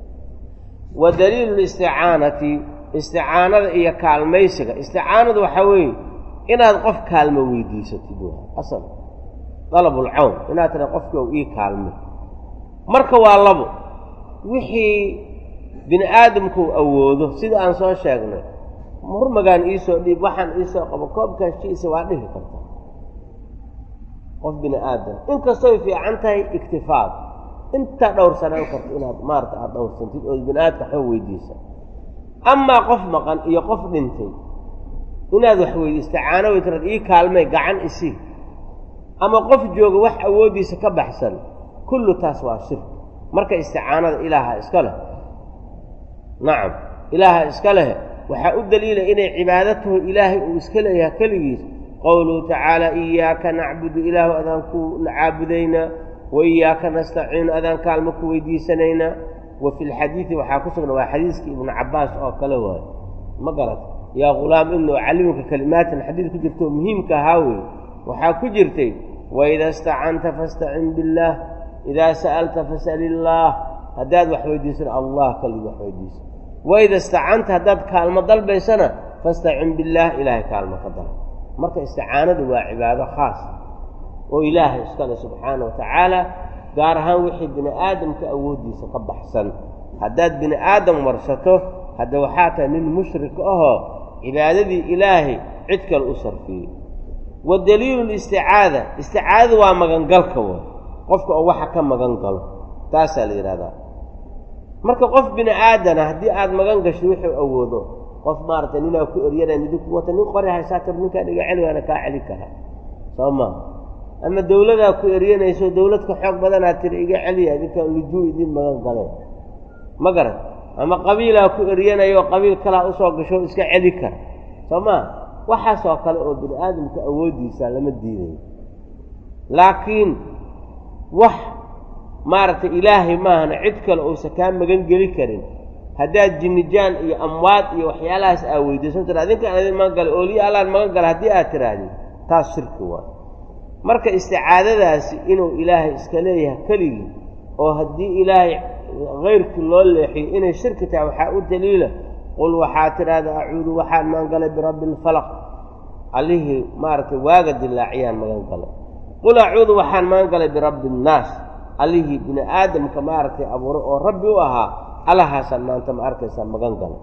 wa daliilu listicaanati isticaanada iyo kaalmaysiga isticaanadu waxaa weeye inaad qof kaalmo weydiisatid asal dalabulcawn inaad tira qofkii ou ii kaalmo marka waa labo wixii bini aadamkuu awoodo sida aan soo sheegnay hurmagaan iisoo dhiib waxaan iisoo qabo koobkaashiisa waa dhihi kartaa qof bini aadam inkastoy fiican tahay iktifaad intaa dhowr sanaan karto inaad maarata aada dhowrsantid ood bini aadamka waxba weydiisa amaa qof maqan iyo qof dhintay inaad wax weydi isticaano way tiraad ii kaalmay gacan isii ama qof jooga wax awooddiisa ka baxsan kullu taas waa shirk marka isticaanada ilaaha iska leh nacam ilaaha iska leh waxaa u daliila inay cibaadatahu ilaahay uu iska leeyahay keligiis qowluhu tacaala iyaaka nacbudu ilaahu adaan ku caabudaynaa wa iyaaka nastaciinu adaan kaalmo ku weydiisanaynaa wa fi lxadiidi waxaa ku sugna waa xadiiskii ibnu cabbaas oo kale waayo ma garat yaa ghulaam inuu callimuka kalimaatin xadiid ku jirto muhiimka ahaa wey waxaa ku jirtay waida istacanta fastacin billaah idaa sa'alta fas'al illaah haddaad wax weydiisana allah kaligi wax weydiisa waida istacanta haddaad kaalmo dalbaysana fastacin billaah ilaahay kaalmo ka dalba marka isticaanadu waa cibaado khaas oo ilaahay iskale subxaana wa tacaala gaar ahaan wixii bini aadamka awooddiisa ka baxsan haddaad bini aadam marsato hadda waxaa tahay nin mushrik ahoo cibaadadii ilaahay cid kale u sarfiyey wa daliilu listicaada isticaadadu waa magangalka way qofka oo waxa ka magan galo taasaa la yidhahdaa marka qof bini aadana haddii aada magan gasho wuxuu awoodo qof maaragtay ninaa ku eryanaya midi ku wata nin qori haysaa tir ninkaan iga celi waana kaa celi karaa soo maa ama dawladaa ku eryanayso dawladka xoog badanaa tiri iga celiya idinkaan lujuu idin magan galeen ma garan ama qabiilaa ku eryanayo qabiil kalaa usoo gasho iska celi kara soo maa waxaasoo kale oo bini aadamka awooddiisa lama diidayo laakiin wax maaragtay ilaahay maahana cid kale uusan kaa magan geli karin haddaad jinnijaan iyo amwaad iyo waxyaalahaas aa weydiisan tira adinkaan idin magan galay ooliya allaan magan gala haddii aad tirahdid taas shirki waay marka isticaadadaasi inuu ilaahay iska leeyahay keligii oo haddii ilaahay kayrkii loo leexiyo inay shirki tahay waxaa u daliila qul waxaa tidhaahda acuudu waxaan magangalay birabbi alfalaq allihii maaragtay waaga dilaaciyaan magan galay qul acuudu waxaan magan galay birabbi annaas allihii bini aadamka maaragtay abuuray oo rabbi u ahaa allahaasaan maanta ma arkaysaa magan galay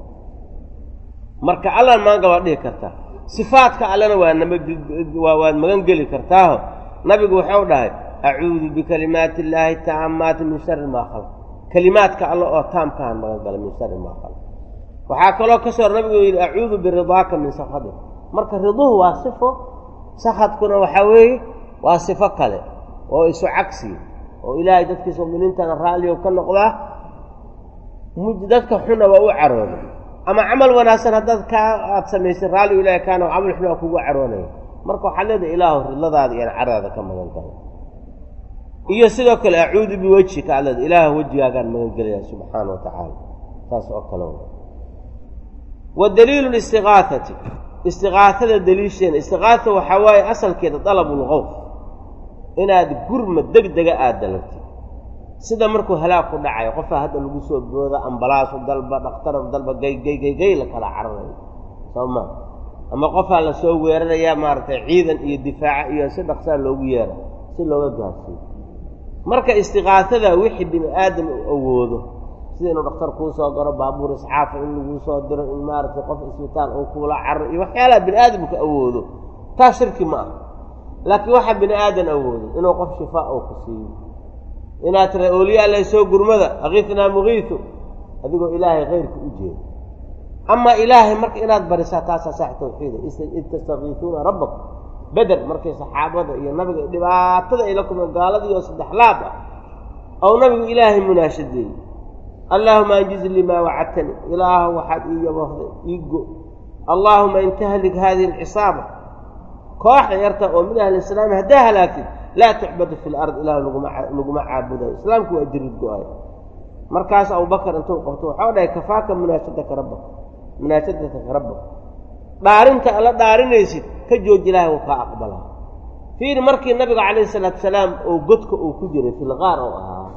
marka allaan magan gal waad dhihi kartaa sifaadka allena waa nama waad magan geli kartaaho nabigu wuxuu dhahay acuudu bikalimaati illaahi taamaati min shari maa khalaq kelimaadka alle oo taamkahan magan galay min shari maa khalaq waxaa kaloo ka soo nabigu yidhi acuudu biridaaka min sakhadik marka riduhu waa sifo sakhadkuna waxaa weeye waa sifo kale oo isu cagsi oo ilaahay dadkiisa muminiintana raalliyo ka noqdaa dadka xuna waa u carooday ama camal wanaagsan haddaad kaa aada samaysay raalli ilaahay kaana camal xun waa kugu caroonaya marka waxaad leedahay ilaahu ridladaada iyo caradaada ka magan galo iyo sidoo kale acuudu biwejhika aad leeda ilaah wejigaagaan magan gelaya subxaana wa tacaala saas oo kale wa daliilu listiqaahati istiqaahada daliisheena istiqaahata waxaa waaye asalkeeda dalabulqowf inaad gurma deg dega aada dalabtid sida markuu halaag ku dhacayo qofaa hadda lagu soo booda ambalaasu dalba dhakhtarar dalba gaygaygay la kala cararayo soo ma ama qofaa la soo weerarayaa maaragtay ciidan iyo difaaca iyo si dhaqsaa loogu yeera si looga gaarsiiyo marka istiqaahada wixii bini aadam uu awoodo sida inuu dhakhtar kuu soo garo baabuur isxaafa in laguu soo diro in maaragtay qof isbitaal uu kuula cararo iyo waxyaalaha bini aadamka awoodo taa shirki ma ah laakiin waxaa bini aadan awoodo inuu qof shifaa uu ku siiyo inaad tira ooliyaa laysoo gurmada akiitnaa mugiitu adigoo ilaahay kayrka u jeedo amaa ilaahay marka inaad barisaa taasaa sax tawxiida id tastakiisuuna rabbakum beder markay saxaabada iyo nabiga dhibaatada ay la kulmeen gaaladiioo saddex laab ah ou nabigu ilaahay munaashadeeyey allaahuma anjiz lii maa wacadtani ilaahu waxaad ii yaboohday ii go allaahuma in tahlik haadihi alcisaaba kooxda yarta oo min ahli islaami haddaa halaagtid laa tucbadu fi lard ilahu laguma caabudayo islaamku waa jirid go-ay markaas abubakar intuu qabto waxau dhahay kafaaka munaashadaka rabbak munaashadaka rabbak dhaarinta alla dhaarinaysid ka jooji ilaahay wuu kaa aqbalaa fiiri markii nabiga calayhi salaatu salaam oo godka uu ku jiray filqaar oo ahaa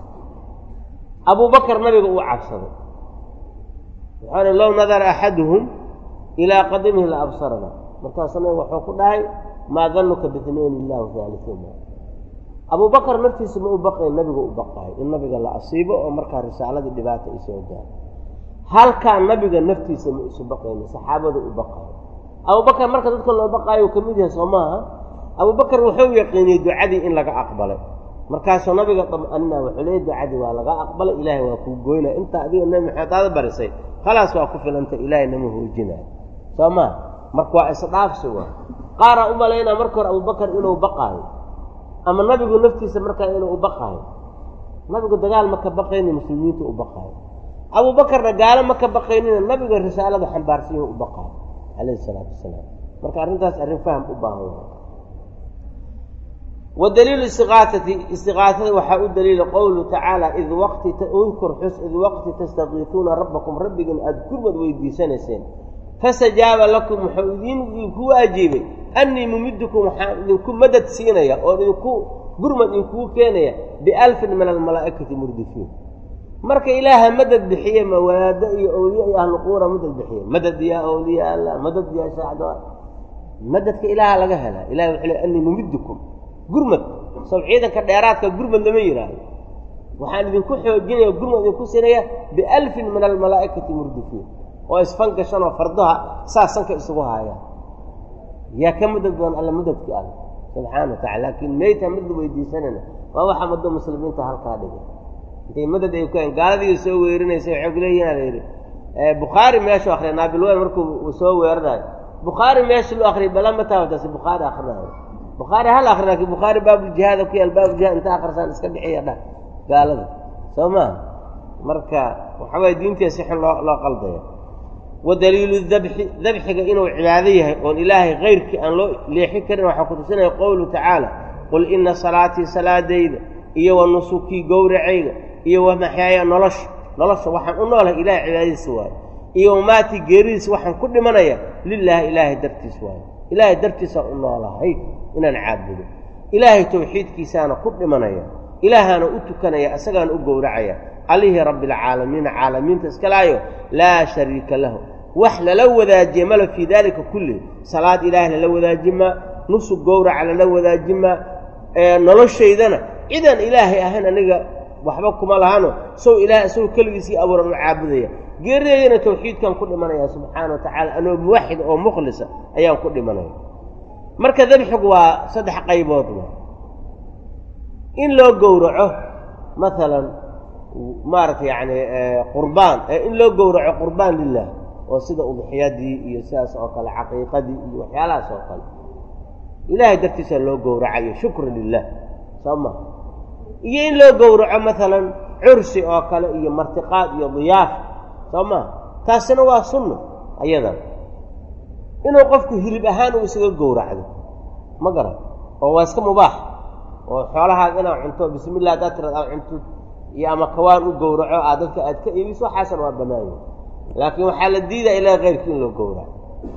abubakar nabiga uu cabsaday waxaana low nadara axaduhum ilaa qadimihi la absarana markaasu nabiga wuxuu ku dhahay maa danuka bitnayn illahu haalihuma abubakar naftiisa ma u baqayn nabiga u baqahay in nabiga la asiibo oo markaa risaaladii dhibaata ay soo gaaro halkaa nabiga naftiisa ma isu baqayna saxaabada u baqayo abubakar marka dadka loo baqaayo uu ka mid yahay soo maaha abubakar wuxuu yaqiiniyey ducadii in laga aqbalay markaasuu nabiga dam-anina wuxuu leeyay ducadii waa laga aqbalay ilaahay waa kuu goynaya intaa adiga nebi maxamed aada barisay khalaas waa ku filanta ilaahay nama hoojinayo soo maa marka waa isdhaafsi waa qaaraa u malaynaa marka hore abubakar inuu baqaayo ama nabigu naftiisa markaa inuu u baqaayo nabigu dagaal ma ka baqaynin muslimiintu u baqaayo abuubakarna gaalo ma ka baqaynina nabiga risaalada xambaarsanyahu u baqaayo calayhi isalaatu wasalaam marka arrintaas arrin faham u baahan wa wa daliilu istiqaatati istiqaatada waxaa u daliila qowluhu tacaala id waqti udkur xus id waqti tastakiituuna rabbakum rabbigan aada gurmad weydiisanayseen fastajaaba lakum wuxuu idiin idinku waajiibay annii mumiddukum waxaan idinku madad siinaya oo idinku gurmad idinkugu keenaya bialfin min almalaa'ikati murdifiin marka ilaaha madad bixiye mawaado iyo awliya iyo ahluquura madad bixiye madad yaa awliya allah madad yaa shaacda madadka ilaaha laga helaa ilahi wuxuu le annii mumiddukum gurmad sow ciidanka dheeraadka gurmad lama yidhaahdo waxaan idinku xoojinaya gurmad idinku siinaya bialfin min almalaa'ikati murdifiin oo isfan gashan oo fardaha saas sanka isugu haayaan yaa ka madad badan alla madadki alle subxaana wa tacala laakiin meyta madad weydiisanayna waa waxa maddo muslimiinta halkaa dhigay intay madad ay kueen gaaladii soo weerinaysa waxay kuleeyihin la yidhi bukhaari meeshuu akriya naabilweyn markuu soo weeranayo bukhaari meesha loo akriyay bala ma taawataasi bukhaari akrinayo bukhaari hal akri laakiin bukhaari baabuljihaada ku yaal baabuljihaad inta akrisaan iska bixiya dhah gaalada soo maha marka waxa waye diintii si xun loo loo qaldaya wa daliilu dabxi dabxiga inuu cibaado yahay oon ilaahay kayrkii aan loo leexin karin waxaa ku tusinaya qowluhu tacaala qul ina salaatii salaadayda iyo wa nusukii gowracayga iyo wa maxyaaya nolosha nolosha waxaan u noolahay ilahay cibaadadiisa waayo iyo wamaatii geeridiisa waxaan ku dhimanaya lilaahi ilaahay dartiis waayo ilaahay dartiisaan u noolahay inaan caabudo ilaahay tawxiidkiisaana ku dhimanaya ilaahaana u tukanaya isagaana u gowracaya allihii rabbialcaalamiina caalamiinta iskalaayo laa shariika lahu wax lala wadaajiye mala fii daalika kulli salaad ilaahay lala wadaajima nusug gowraca lala wadaajima noloshaydana cidan ilaahay ahayn aniga waxba kuma lahano sow ilahay isagoo keligiisii abuuran u caabudaya geerideydana tawxiidkan ku dhimanaya subxaana wa tacaala anoo muwaxid oo mukhlisa ayaan ku dhimanaya marka dabxigu waa saddex qaybood in loo gowraco maalan maaragtay yacni qurbaan in loo gowraco qurbaan lilah oo sida udxiyadii iyo sidaas oo kale caqiiqadii iyo waxyaalahaas oo kale ilaahay dartiisa loo gowracayo shukran lilah soo ma iyo in loo gowraco maalan cursi oo kale iyo martiqaad iyo diyaaf soo ma taasina waa sunno ayadan inuu qofku hilib ahaan uu isaga gowracdo ma garan oo waa iska mubaax oo xoolahaad inaad cunto bismillah haddaad tirad aad cunto iyo ama kawaan u gowraco aad dadka aad ka iibiso waxaasan waa bannaanya laakiin waxaa la diidaya ilaa keyrkii in loo gowraco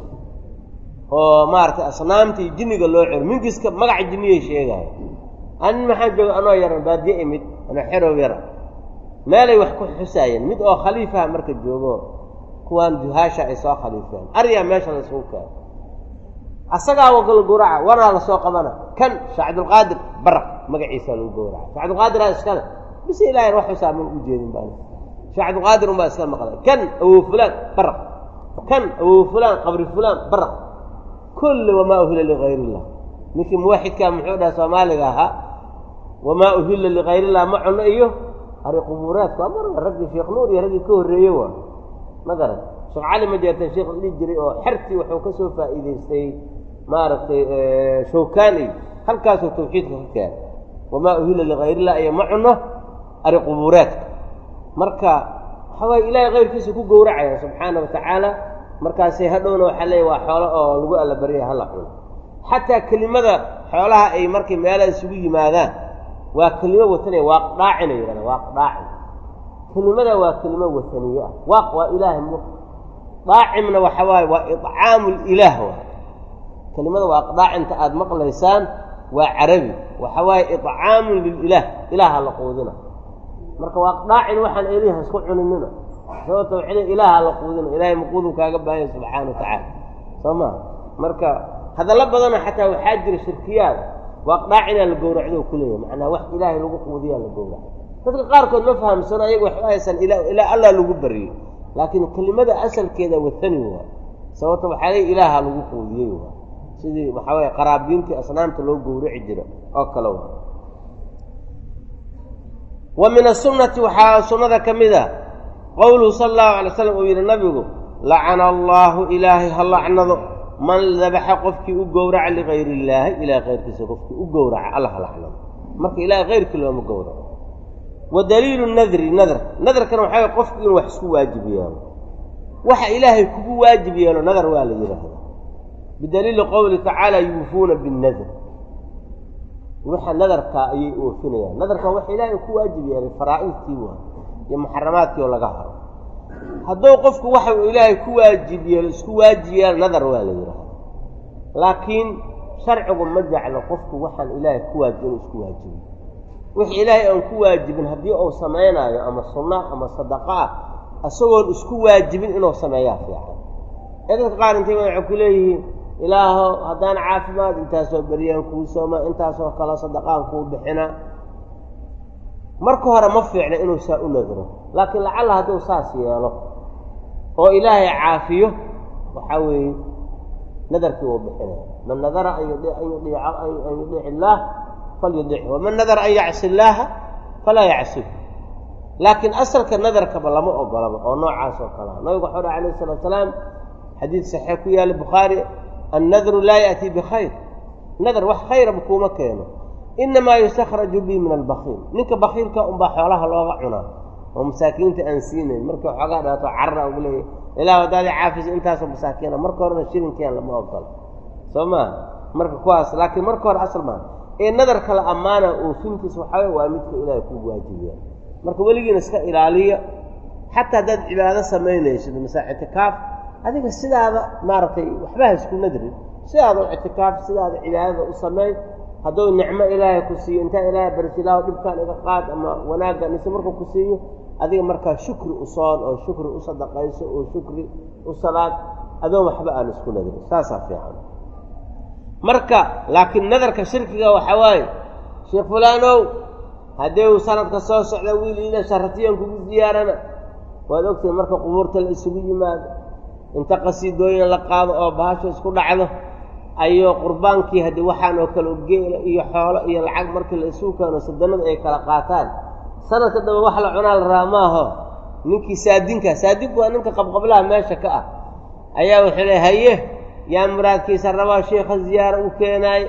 oo maaragtay asnaamta iyo jinniga loo celo minkiska magaca jinniyay sheegaayo anin maxaa jooga anoo yaran baadiye imid anoo xerow yara meelay wax ku xusaayeen mid oo khaliifaha marka joogo kuwaan duhaasha ay soo khaliifeen aryaa meesha laysugu keeno asagaa wakala gowraca wanaa lasoo qabana kan sheekh cabdulqaadir baraq magaciisaa lagu gowraca shek cabdulqaadiraa iskale bise ilahayn wax xusaa man u jeedin baa sheekh cabdulqaadir unbaa iska maqlay kan awow fulaan baraq kan awow fulaan qabri fulaan baraq kulli wamaa uhila ligayr illah ninkii muwaxidkaa muxuu dhaha soomaaliga ahaa wamaa uhilla ligayr illah ma cuno iyo ari qubuuraadku waa mar raggii sheekh nuur iyo raggii ka horreeye waa ma garan sheekh cali ma jeertan sheekh dhihi jiray oo xertii wuxuu ka soo faa'iidaystay maaragtay shawkaani halkaasuu tawxiidka ka keenay wamaa uhilla ligayr illah iyo ma cuno ari qubuuraadka marka waxa waaye ilaahay kayrkiisa ku gowracaya subxaana wa tacaala markaasay hadhowna waxaa leeya waa xoolo oo lagu allabaryaya hala cuno xataa kelimada xoolaha ay markay meelaha isugu yimaadaan waa kelimo watanaya waaqdhaacina yidhahda waaqdhaacin kelimada waa kelimo wataniye ah waaq waa ilaahay m daacimna waxa waaye waa icaamu lilaah waay kelimada waaqdhaacinta aada maqlaysaan waa carabi waxa waaye icaamun lililaah ilaaha la quudina marka waaqdhaacin waxaan eliha isku cuninina sababta waxay le ilaaha la quudina ilahay maquudu kaaga baahanya subxaana wa tacaala soo maa marka hadallo badana xataa waxaa jira shirkiyaad waaqdhaacinaa la gowracdo ku leeyahy macnaa wax ilaahay lagu quudiyaa la gowraco dadka qaarkood ma fahamsano ayaga waxba haysan ila ilaa allah lagu bariyey laakiin kelimada asalkeeda watani waa sababta waxaa leey ilaaha lagu quudiyey waa sidii waxaa weye qaraabiintii asnaamta loo gowraci jira oo kale waa wa min asunati waxaa sunnada ka mid a qowluhu sala allahu alay slam uu yidhi nabigu lacana allaahu ilaahay ha lacnado man dabaxa qofkii u gowraca ligayr illaahi ilahay kayrkiisa qofkii u gowraca alla ha lacnado marka ilahay kayrkii looma gowraco wa daliilu nadri nadr nadarkana waxaa way qofku inuu wax isku waajib yeelo waxa ilaahay kugu waajib yeelo nadar waa la yidhaahda bidaliili qowli tacaala yuufuuna binnadr waxa nadarkaa ayay oofinayaan nadarka waxa ilaahay ku waajib yeelay faraa'idtii waa iyo muxaramaadkii oo laga haro hadduu qofku waxa uu ilaahay ku waajib yeelo isku waajib yeelo nadar waa la yidhaahda laakiin sharcigu ma jeclo qofku waxaan ilaahay ku waajib inuu isku waajibiyo wixii ilaahay aan ku waajibin haddii uu samaynaayo ama sunna ama sadaqa ah isagoon isku waajibin inuu sameeyaa fiican ee dadka qaar intay waxay ku leeyihiin ilaaho haddaan caafimaad intaasoo beryaan kuu sooma intaasoo kale sadaqaan kuu bixina marka hore ma fiicna inuu saa u nadro laakiin lacalla hadduu saas yeelo oo ilaahay caafiyo waxaa weeye nadarkii wuu bixinaya man nadara an yudiica an yudiic illaah falyudichu waman nadara an yacsi illaaha falaa yacsih laakiin asalka nadarkaba lama ogolaba oo noocaas oo kalea nabigu waxau dhaha alayh salatu salaam xadiid saxiix ku yaalla bukhaari annadru laa ya'tii bikhayr nadar wax khayraba kuuma keeno inamaa yustakhraju bi min albakiil ninka bakiilka unbaa xoolaha looga cunaa oo masaakiinta aan siinayn markii xoogaa dhaato carra ugu leeyahy ilaa haddaadi caafisa intaasoo masaakiina marka horena shilinkeen lama ogolo soo maa marka kuwaas laakiin marka hore asal maa ee nadarka la ammaana oofintiisa waxaa waa midka ilaahay kugu waajibiya marka weligiina iska ilaaliya xataa haddaad cibaado samaynaysid masa ictikaaf adiga sidaada maaragtay waxba ha isku nadrin sidaada u ictikaaf sidaada cibaadada u sameey hadduu nicmo ilaahay ku siiyo intaa ilaahay barsilaaho dhibkaan iga qaad ama wanaaggan ise markuu ku siiyo adiga markaa shukri u soon oo shukri u sadaqayso oo shukri u salaad adoon waxba aan isku nadrin saasaa fiican marka laakiin nadarka shirkiga waxaa waaye sheekh fulaanow haddii uu sanadka soo socda wiil ila sharatiyan kugu ziyaarana waad ogtahay marka qubuurta la isugu yimaado inta qasiidooyin la qaado oo bahasho isku dhacdo ayuu qurbaankii haddii waxaan oo kale geela iyo xoolo iyo lacag markii la isugu keeno sadanada ay kala qaataan sanadka dambe wax la cunaa la raa maaho ninkii saadinka saadinku waa ninka qabqablaha meesha ka ah ayaa wuxuu le haye yaa muraadkiisa rabaa sheikha ziyaaro u keenaay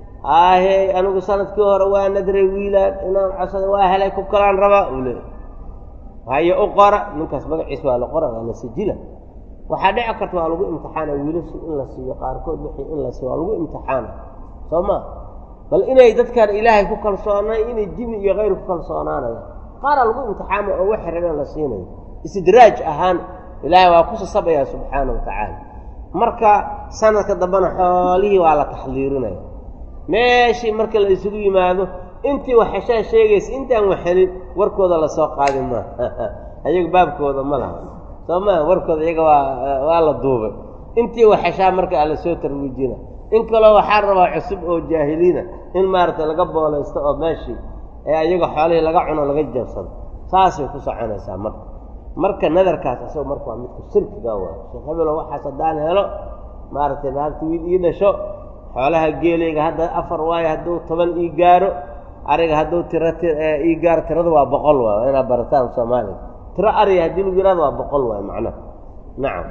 ahe anigu sanadkii hore waa nadray wiilaan inaan cosada waa helay ku kalaan rabaa uu leey haye u qora ninkaas magaciisa waa la qora waa la sajila waxaa dhici karta waa lagu imtixaana wiilasha in la siiyo qaarkood wixii in la siiyo waa lagu imtixaana soo ma bal inay dadkaan ilaahay ku kalsoonay inay jini iyo kayr ku kalsoonaanaya qaaraa lagu imtixaama oo waxay rabeen la siinayo istidraaj ahaan ilaahay waa ku sasabaya subxaana wa tacaala marka sanadka dambena xoolihii waa la taxdiirinaya meeshii marka la isugu yimaado intii waxeshaa sheegaysa intaan waxelin warkooda lasoo qaadi maa ayaga baabkooda ma laha soo maa warkooda iyaga waa waa la duubay intii waxeshaa marka ala soo tarwiijina in kaloo waxaa rabaa cusub oo jaahiliina in maaragtay laga boolaysto oo meeshii ee ayaga xoolihii laga cuno laga jabsado saasay ku soconaysaa marka marka nadarkaas isagoo marka waa midka shirkiga waa sheekh hebelo waxaas haddaan helo maaragtay naagta wiil ii dhasho xoolaha geelayga hadda afar waayo hadduu toban ii gaaro ariga hadduu tiro ii gaaro tirada waa boqol waay waa inaad barataan soomaaliya tiro ariga haddii lagu yihahdo waa boqol waay macnaha nacam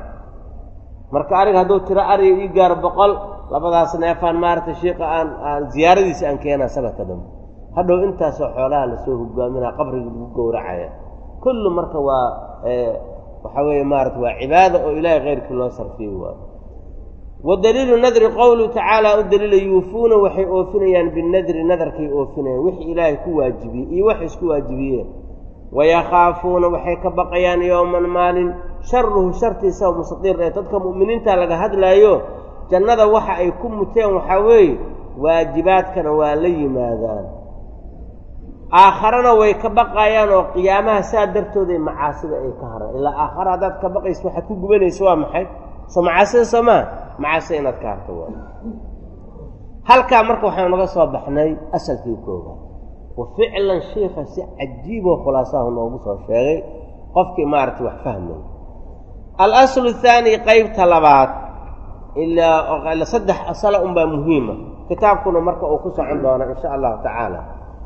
marka ariga hadduu tiro ariga ii gaaro boqol labadaas neefaan maaragtay shiika aan aan ziyaaradiisa aan keenaa sanadka dambe hadhow intaasoo xoolaha lasoo hogaaminaa qabriga lagu gowracaya kullu marka waa waxaa weeye maarata waa cibaada oo ilaahay keyrkii loo sarfiyey waayo wa daliilu nadri qowluhu tacaala u daliila yuufuuna waxay oofinayaan binadri nadarkay oofinayaan wixii ilaahay ku waajibiyey iyo waxay isku waajibiyeen wayakhaafuuna waxay ka baqayaan yowman maalin sharuhu shartiisa mustadiir ee dadka mu'miniinta laga hadlaayo jannada waxa ay ku muteen waxaa weeye waajibaadkana waa la yimaadaan aakharana way ka baqayaan oo qiyaamaha saa dartooday macaasida ay ka haraan ilaa aakhara haddaad ka baqayso waxaad ku gubanayso waa maxay soo macaasida soo maa macaasida inaad ka harto waa halkaa marka waxaanu naga soo baxnay asalkii koobaad wa ficlan shiika si cajiiboo khulaasahu noogu soo sheegay qofkii maaragtay wax fahmay alaslu athaani qeybta labaad ilaa saddex asala unbaa muhiima kitaabkuna marka uu ku socon doona insha allahu tacaala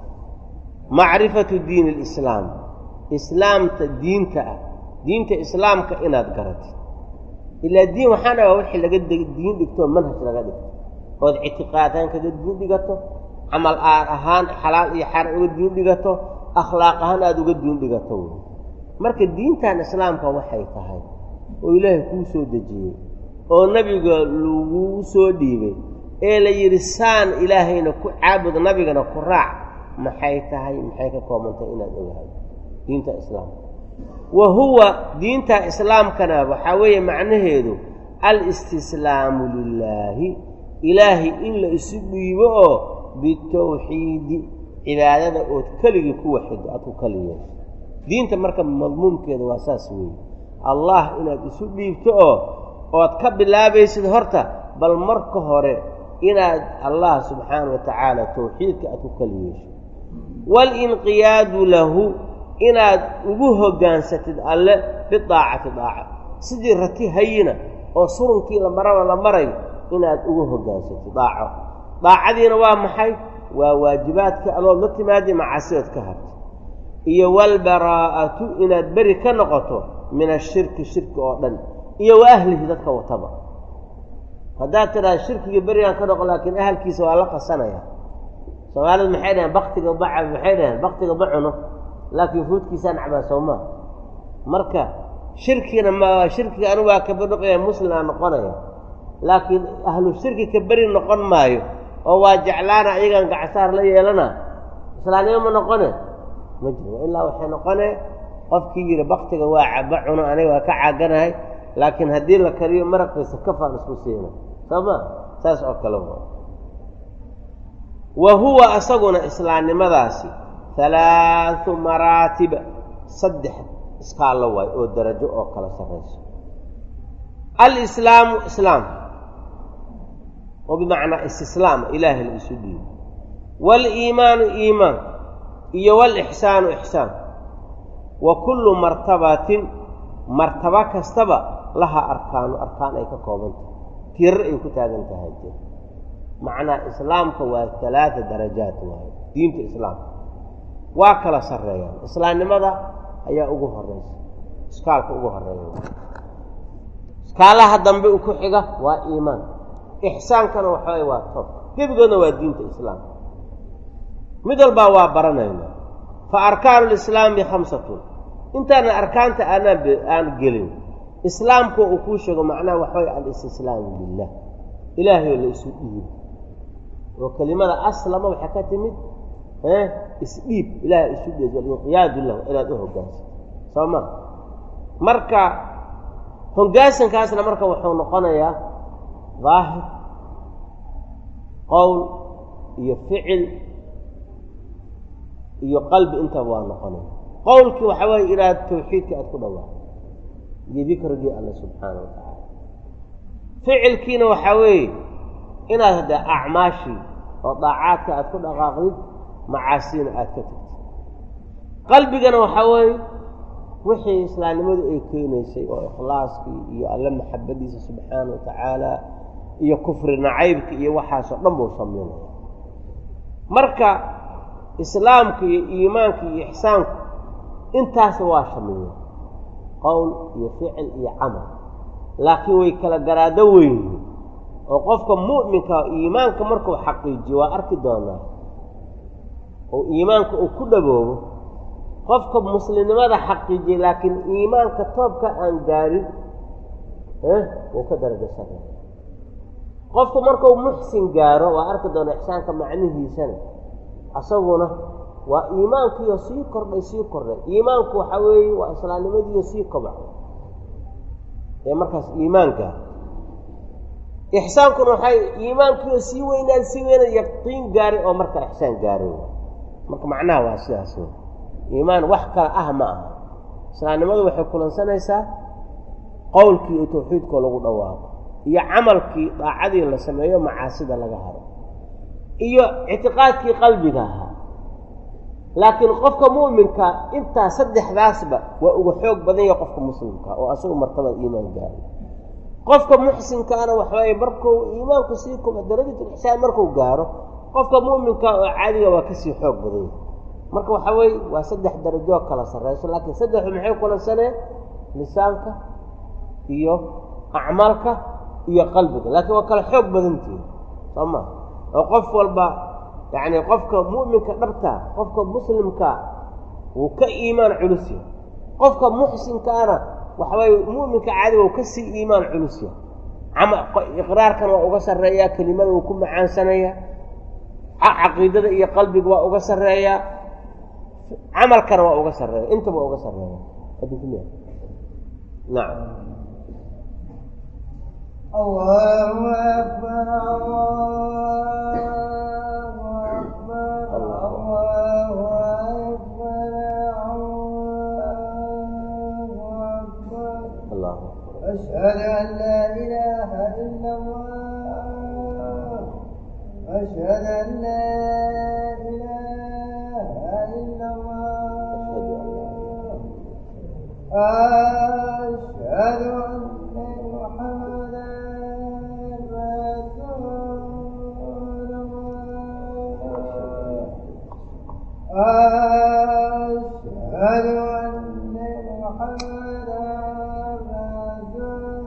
macrifatu diin alislaam islaamta diinta ah diinta islaamka inaad garatid ilaa diin waxaan dhagaa wixii laga diin dhigto manhaj laga dhigto ood ictiqaadhaan kaga diin dhigato camal aad ahaan xalaal iyo xaran uga diin dhigato akhlaaq ahaan aada uga diin dhigato wey marka diintan islaamka waxay tahay oo ilaahay kuu soo dejiyey oo nebiga laguu soo dhiibay ee la yidhi saan ilaahayna ku caabud nabigana ku raac maxay tahay maxay ka koobantahay inaad ogahay diinta islaamka wa huwa diinta islaamkana waxaa weeye macnaheedu alistislaamu lilaahi ilaahay in la isu dhiibo oo bitawxiidi cibaadada ood keligii ku waxido aad ku kali yeesho diinta marka madmuumkeeda waa saas weeye allah inaad isu dhiibto oo ood ka bilaabaysid horta bal marka hore inaad allah subxaana wa tacaala tawxiidka aad ku kali yeesho waalinqiyaadu lahu inaad ugu hoggaansatid alle bidaacati daaca sidii rati hayina oo surunkii la maraba la marayo inaad ugu hoggaansatid daaco daacadiina waa maxay waa waajibaadka adood la timaadi macaasidood ka harta iyo walbaraa'atu inaad beri ka noqoto min ashirki shirki oo dhan iyo wa ahlihi dadka wataba haddaad tidhaha shirkiga berigaan ka noqo laakiin ahalkiisa waa la qasanaya soomaalidu maxay dhaheen baktiga baca maxay dhaheen baktiga ma cuno laakiin fuudkiisaan cabaa soo maa marka shirkina ma shirkiga anigu waa ka badhoqaya muslim aa noqonaya laakiin ahlu shirki ka beri noqon maayo oo waa jeclaana iyagaan gacasaar la yeelana islaanimo ma noqone ma jiro ilaa waxay noqone qofkii yidhi baktiga waa caba cuno aniga waa ka caaganahay laakiin haddii la kariyo maraqiisa kafaan isku siina soo ma saas oo kale wa huwa asaguna islaamnimadaasi halaathu maraatiba saddex iskaallo waay oo darajo oo kala sarrayso alislaamu islaam oo bimacnaa istislaam ilaahay la isu dhiibo waaliimaanu iimaan iyo waalixsaanu ixsaan wa kullu martabatin martaba kastaba laha arkaanu arkaan ay ka kooban tahay tirar ay ku taagan tahay jir macnaa islaamka waa halaata darajaat waayo diinta islaamka waa kala sarreeyaan islaamnimada ayaa ugu horeysa iskaalka ugu horeeya iskaalaha dambe u ku xiga waa iimaan ixsaankana waxaway waa toob gebigoodna waa diinta islaamka mid walbaa waa baranayna fa arkaanu lislaami khamsatun intaana arkaanta aanaan aan gelin islaamku uu kuu sheego macnaha waxaway alistislaamu lilah ilaahay la isu dhiibo oo kelimada aslama waxay ka timid isdhiib ilahay isu dhiib walinqiyaadu lahu inaad u hogaansato soo ma marka hoggaansankaasna marka wuxuu noqonayaa daahir qowl iyo ficil iyo qalbi intaba waa noqonaya qowlkii waxaa weeye inaad tawxiidka aad ku dhawaaqo iyo dikrigii alle subxaana wa tacaala ficilkiina waxaa weeye inaad hadda acmaashii oo daacaadka aad ku dhaqaaqdid macaasina aad ka tagtid qalbigana waxaa weeye wixii islaamnimadu ay keenaysay oo ikhlaaskii iyo alle maxabadiisa subxaana wa tacaala iyo kufri nacaybka iyo waxaasoo dhan buu samaynaya marka islaamka iyo iimaanka iyo ixsaanku intaasba waa shamiya qowl iyo ficil iyo camal laakiin way kala garaado weynyihin oo qofka mu'minka iimaanka markuu xaqiijiyo waa arki doonaa oo iimaanka uu ku dhaboobo qofka muslimnimada xaqiijiyay laakiin iimaanka toobka aan gaarin wuu ka darajo sarreeya qofku markuu muxsin gaaro waa arki doona ixsaanka macnihiisana asaguna waa iimaankiiyo sii kordhay sii kordhay iimaanku waxaa weeye waa islaamnimadiiyo sii kobcay ee markaas iimaanka ixsaankuna waxay iimaankiiyo sii weynaad sii weynaad yaqiin gaaray oo marka ixsaan gaaray marka macnaha waa sidaas wey iimaan wax kale ah ma aha islaamnimadu waxay kulansanaysaa qowlkii iyo tawxiidkoo lagu dhawaaqo iyo camalkii daacadii la sameeyo macaasida laga haro iyo ictiqaadkii qalbiga ahaa laakiin qofka mu'minka intaa saddexdaasba waa uga xoog badan yahay qofka muslimka oo asagu martabad iimaan gaaray qofka muxsinkaana waxawaaye markuu iimaanku sii kuba darajatulixsaan markuu gaaro qofka mu'minka oo caadiga waa kasii xoog badan yahay marka waxaa weeye waa saddex darajoo kala sarrayso laakiin saddexdu maxay kulansaneen lisaanka iyo acmaalka iyo qalbiga laakiin waa kala xoog badantihin soo maa oo qof walba yacni qofka mu'minka dhabtaa qofka muslimka wuu ka iimaan culus yahay qofka muxsinkaana waxawaaye mu'minka caadiga wuu kasii iimaan culus yahay ama iqraarkan waa uga sarreeyaa kelimada wuu ku macaansanaya caqiidada iyo qalbiga waa uga sarreeyaa camalkana waa uga sarreeya intaba waa uga sarreeya nacam الله أكبر الله أكبر الله أكبر الله أكبر allah أشهد أن لا إله إلا الله أشهد أن لا إله إلا الله أشهد أن محمدا رسول الله أشهد أن محمدا رسول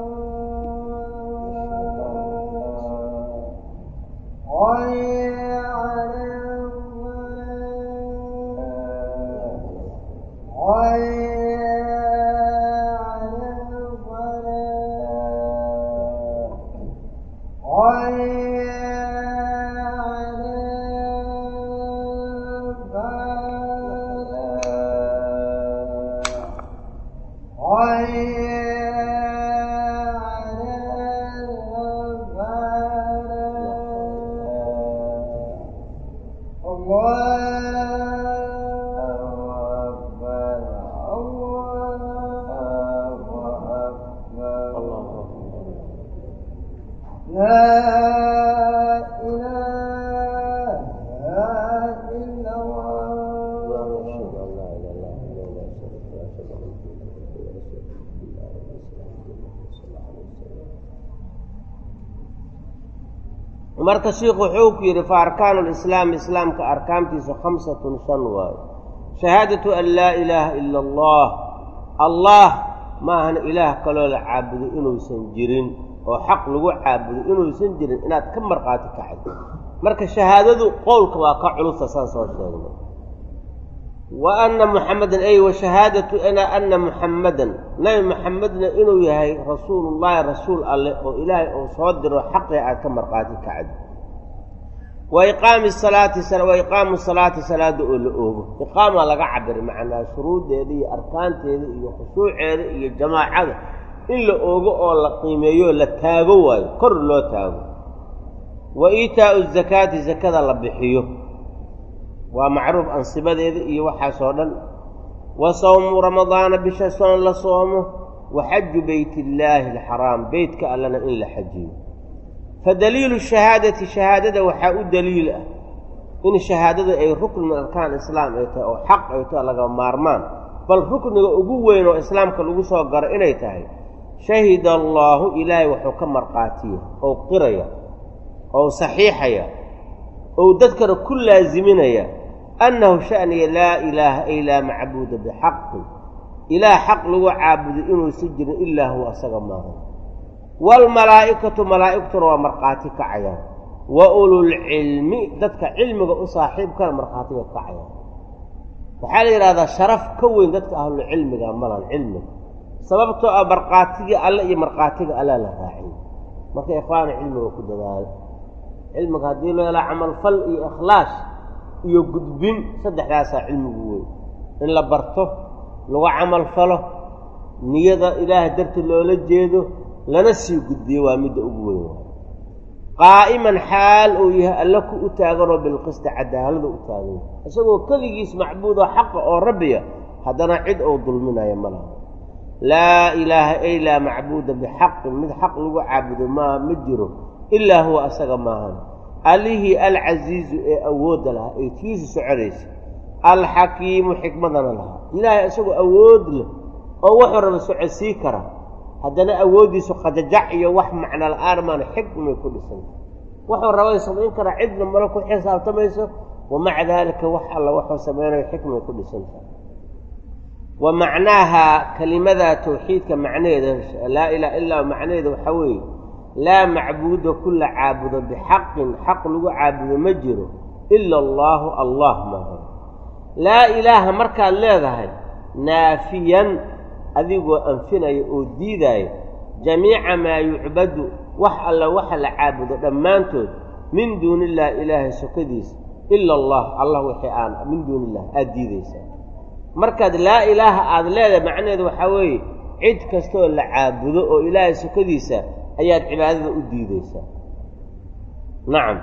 الله حي على الصلاة حي على لا إله إلا الله marka shiikhu wuxuu ku yidhi fa arkaanu lislaami islaamka arkaantiisa khamsatun shan waayo shahaadatu an laa ilaaha ila allah allah ma ahana ilaah kaloo la caabudo inuusan jirin oo xaq lagu caabudo inuusan jirin inaad ka markhaati kacdo marka shahaadadu qowlka waa ka culusa saan soo sheegnay wa anna muxammedan ay wa shahaadatu ana anna muxammadan nabi muxamedna inuu yahay rasuulullaahi rasuul alleh oo ilaahay uu soo diro xaqii aad ka markhaati kacdo wa iqaami salaati wa iqaamu salaati salaada oo la oogo iqaamaa laga cabiray macnaa shuruuddeeda iyo arkaanteeda iyo khushuuceeda iyo jamaacada in la oogo oo la qiimeeyo la taago waayo kor loo taago wa iitaa'u zakaati zakada la bixiyo waa macruuf ansibadeeda iyo waxaasoo dhan wa sawmu ramadaana bisha soon la soomo wa xaju beytillaahi alxaraam beytka allana in la xajiyo fa daliilu shahaadati shahaadada waxaa u daliil ah in shahaadadu ay rukn min arkaan islaam ay tahay oo xaq ay tahay laga maarmaan bal rukniga ugu weyn oo islaamka lagu soo garo inay tahay shahida allaahu ilaahay wuxuu ka markhaatiya ou qiraya ou saxiixaya ou dadkana ku laasiminaya annahu sha'niya laa ilaaha ay laa macbuuda bixaqin ilaah xaq lagu caabudo inuusan jirin ilaa huwa asaga maahan waalmalaa'ikatu malaa'igtuna waa markhaati kacayaan wa ululcilmi dadka cilmiga u saaxiibkana markhaatiga kacayaan waxaa la yidhahdaa sharaf ka weyn dadka ahlulcilmiga malan cilmiga sababtoo ah markhaatigii alle iyo markhaatiga allaa la raaciy marka ikhwaana cilmiga ku dadaalo cilmiga haddii loo helaa camalfal iyo ikhlaash iyo gudbin saddexdaasaa cilmigu weyn in la barto lagu camalfalo niyada ilaahay darti loola jeedo lana sii gudbiyo waa midda ugu weyn waay qaa'iman xaal uu yahay alle ku u taaganoo bilqisti cadaalada u taagan isagoo keligiis macbuudoo xaqa oo rabbiya haddana cid uu dulminayo ma laha laa ilaaha ay laa macbuuda bixaqin mid xaq lagu caabudo maa ma jiro ilaa huwa asaga maahan allihii alcasiizu ee awoodda lahaa ee tiisu soconaysa alxakiimu xikmadana lahaa ilaahay isagoo awood leh oo wuxuu raba socodsii kara haddana awooddiisu qajajac iyo wax macno la-aan maana xikmay ku dhisanta wuxuu rabay samayn karaa cidna mala ku xisaabtamayso wa maca daalika wax alla wuxuu samaynayo xikmay ku dhisanta wa macnaaha kelimadaa tawxiidka macnaheeda laa ilaha illaa macnaheeda waxaa weeye laa macbuuda kula caabudo bixaqin xaq lagu caabudo ma jiro ila allaahu allah maaha laa ilaaha markaad leedahay naafiyan adigoo anfinaya oo diidaya jamiica maa yucbadu wax alla waxa la caabudo dhammaantood min duuni illahi ilaahay sokadiisa ila allah allah wixii aan min duuni illah aada diidaysaa markaad laa ilaaha aada leedahay macnaheedu waxaa weeye cid kastooo la caabudo oo ilaahay sokadiisa ayaad cibaadada u diidaysaa nacam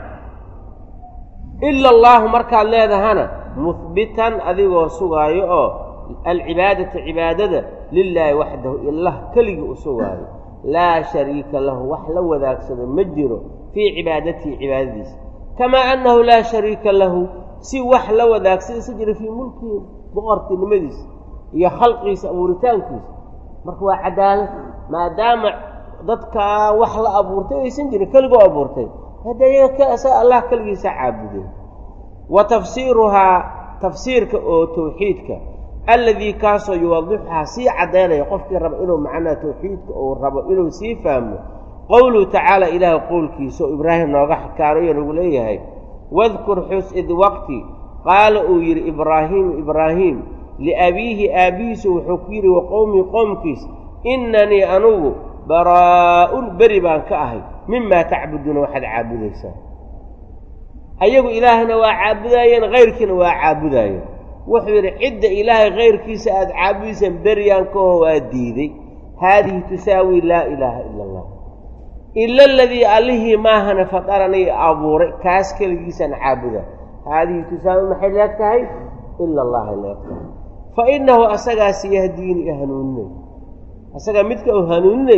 ila allaahu markaad leedahana muhbitan adigoo sugaayo oo alcibaadata cibaadada lilaahi waxdahu ilah keligii u sugaayo laa shariika lahu wax la wadaagsado ma jiro fii cibaadatihi cibaadadiisa kamaa annahu laa shariika lahu si wax la wadaagsan isa jira fii mulkihi boqortinimadiisa iyo khalqiisa abuuritaankiisa marka waa cadaalad maadaama dadkaa wax la abuurtay aysan jirin keligoo abuurtay hadda iyaga allah keligiisa caabudeen wa tafsiiruhaa tafsiirka oo tawxiidka alladii kaasoo yuwadixuhaa sii caddaynaya qofkii raba inuu macnaha tawxiidka uu rabo inuu sii fahmo qowluhu tacaala ilaahay qowlkiisa oo ibraahim nooga xakaarayo nagu leeyahay wadkur xus id waqti qaala uu yidhi ibraahiimu ibraahiim liabiihi aabbihiisu wuxuu ku yidhi wa qowmii qoomkiis innanii anugu baraa'un beri baan ka ahay mimaa tacbuduuna waxaad caabudaysaan ayagu ilaahna waa caabudaayeen kayrkiina waa caabudaayeen wuxuu yidhi cidda ilaahay kayrkiisa aada caabudaysaan beryaan kaho waa diiday haadihi tusaawi laa ilaaha ila allah ila aladii allihii maahana fadaranii abuuray kaas keligiisaan caabuda haadihi tusaawi maxay leeg tahay ila allahay leeg tahay fa innahu asagaas yahdiini i hanuuninaya asagaa midka uu hanuuninaya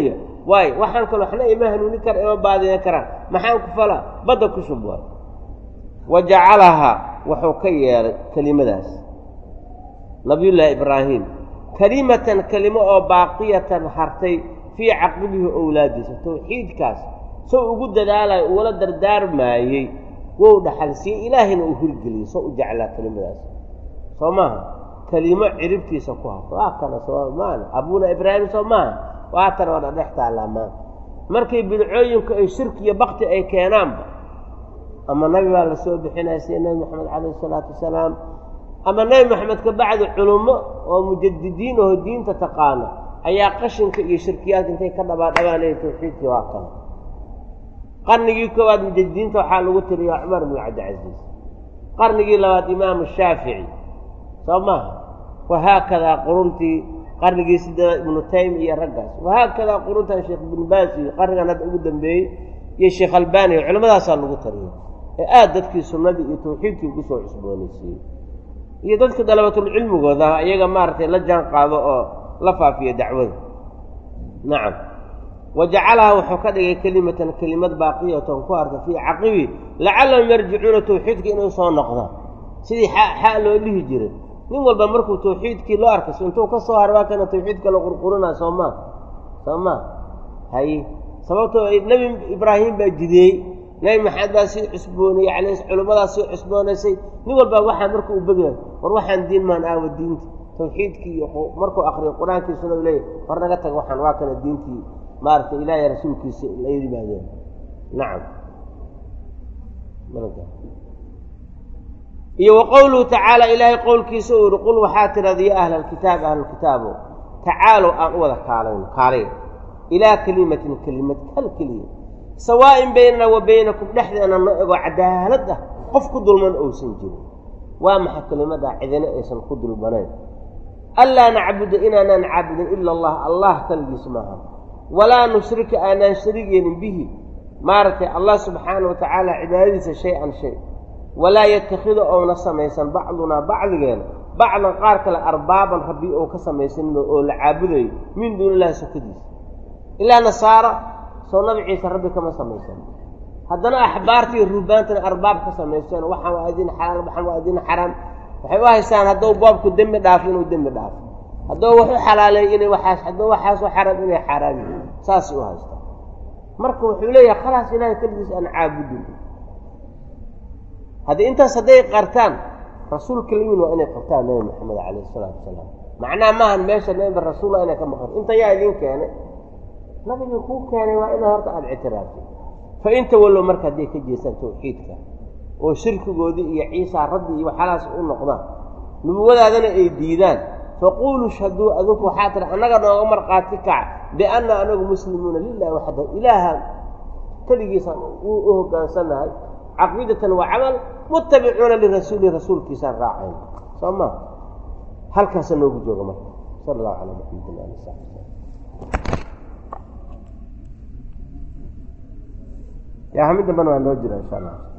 waayo waxaan kale waxna ima hanuuni kara ima baadiyan karaan maxaan ku falaa badda ku shub waay wa jacalahaa wuxuu ka yeelay kelimadaas nabiyullaahi ibraahim kelimatan kelimo oo baaqiyatan hartay fii caqibihi owlaadiisa tawxiidkaas sow ugu dadaalayo ugula dardaarmaayey wou dhaxalsiiyey ilaahayna uu hirgeliyey soo u jeclaa kelimadaas soo maaha kelimo ciribtiisa ku harto waa kana soo maana abuuna ibraahim soo maaha waatan waa dhadhex taallaa maanta markay bidcooyinku ay shirki iyo bakti ay keenaanba ama nabi baa la soo bixinaya sida nebi moxamed calayhi isalaatu wasalaam ama nebi moxamed ka bacdi culummo oo mujadidiin oo diinta taqaana ayaa qashinka iyo shirkiyaadka intay ka dhabaadhabaanaya tawxiidkii waa kana qarnigii koowaad mujadidiinta waxaa lagu tiriyaa cumar bnu cabdicasiis qarnigii labaad imaamu shaafici soo maaha wahaakadaa quruntii qarnigii sideedaad ibnu taymi iyo raggaas wahaakadaa quruntan sheekh ibnu baas iyo qarnigan hadda ugu dambeeyey iyo sheekh albani culimadaasaa lagu tariya ee aada dadkii sunnadii iyo tawxiidkii ugu soo cusboonaysiiyey iyo dadka dalabatulcilmigooda iyaga maaragtay la jaan qaado oo la faafiya dacwada nacam wa jacalaha wuxuu ka dhigay kelimatan kelimad baaqiyatan ku harta fii caqibi lacallahum yarjicuuna tawxiidka inay soo noqdaan sidii xaa loo dhihi jiray nin walba markuu tawxiidkii loo arkay intuu ka soo harbaa kana tawxiidka la qurqurinaa soo maa soo maa haye sababtoo nebi ibraahim baa jideeyey nebi maxamed baa sii cusboonayey calays culimmadaas sii cusboonaysay nin walbaa waxaa marka uu begaya war waxaan diin maan aawa diinta tawxiidkii iyo markuu akriyo qur-aankii sunadu leeyahy war naga taga waxaan waa kana diintii maaragtay ilaahay rasuulkiisa la yimaadeen nacam iyo wa qowluhu tacaala ilaahay qowlkiisa uu yihi qul waxaa tirahda ya ahla alkitaab ahlulkitaabo tacaalow aan u wada kaalayno kaalay ilaa kelimatin kelimad hal keliya sawaa'in baynana wa baynakum dhexdeena no ego cadaalad ah qof ku dulman ousan jirin waa maxa kelimadaa cidina aysan ku dulmanayn anlaa nacbuda inaanaan caabudin ila allah allah kaligiis maaha walaa nushrika aanaan shariig yeelin bihi maaragtay allah subxaana wa tacaala cibaadadiisa shay-an shay walaa yatakhidu ouna samaysan bacdunaa bacdigeena bacdan qaar kale arbaaban rabbi ou ka samaysanino oo la caabudayo min duuni illahi sokadiisa ilaa nasaara soo nabi ciise rabbi kama samaysan haddana axbaartii ruubaantana arbaab ka samaysteen waxaan waa idin xalaal waxaan waa idin xaraam waxay u haystaan hadduu boobku dembi dhaafo inuu dembi dhaafo hadduu wax u xalaaleey inay waxaas hadduu waxaasu xaraam inay xaaraam yihiin saasay u haystaan marka wuxuu leeyahay khalaas ilaahay keligiis aan caabudin haddii intaas hadday qartaan rasuulka layiin waa inay qabtaan nebi maxamed calayhi isalaatu wasalaam macnaha maahan meesha nebi rasuulla inay ka maqan inta yaa idiin keenay nabigii kuu keenay waa inaad horta aada ictiraafto fa inta wallow marka hadday ka jeestaan tawxiidka oo shirkigoodii iyo ciisaa rabbi iyo waxaalaas u noqdaan nubuwadaadana ay diidaan faquuluu shhaduu adinku waxaa tiri annaga nooga markhaati kaca bianna anagu muslimuuna lilahi waxda ilaaha keligiisaan u hoggaansannahay caqiidatan wa camal muttabicuuna lirasuuli rasuulkiisaan raacayna soo ma halkaasa noogu jooga marka sala allahu calaa maxamedin ali saxbi yaa hamid dambana waa noo jira insha allah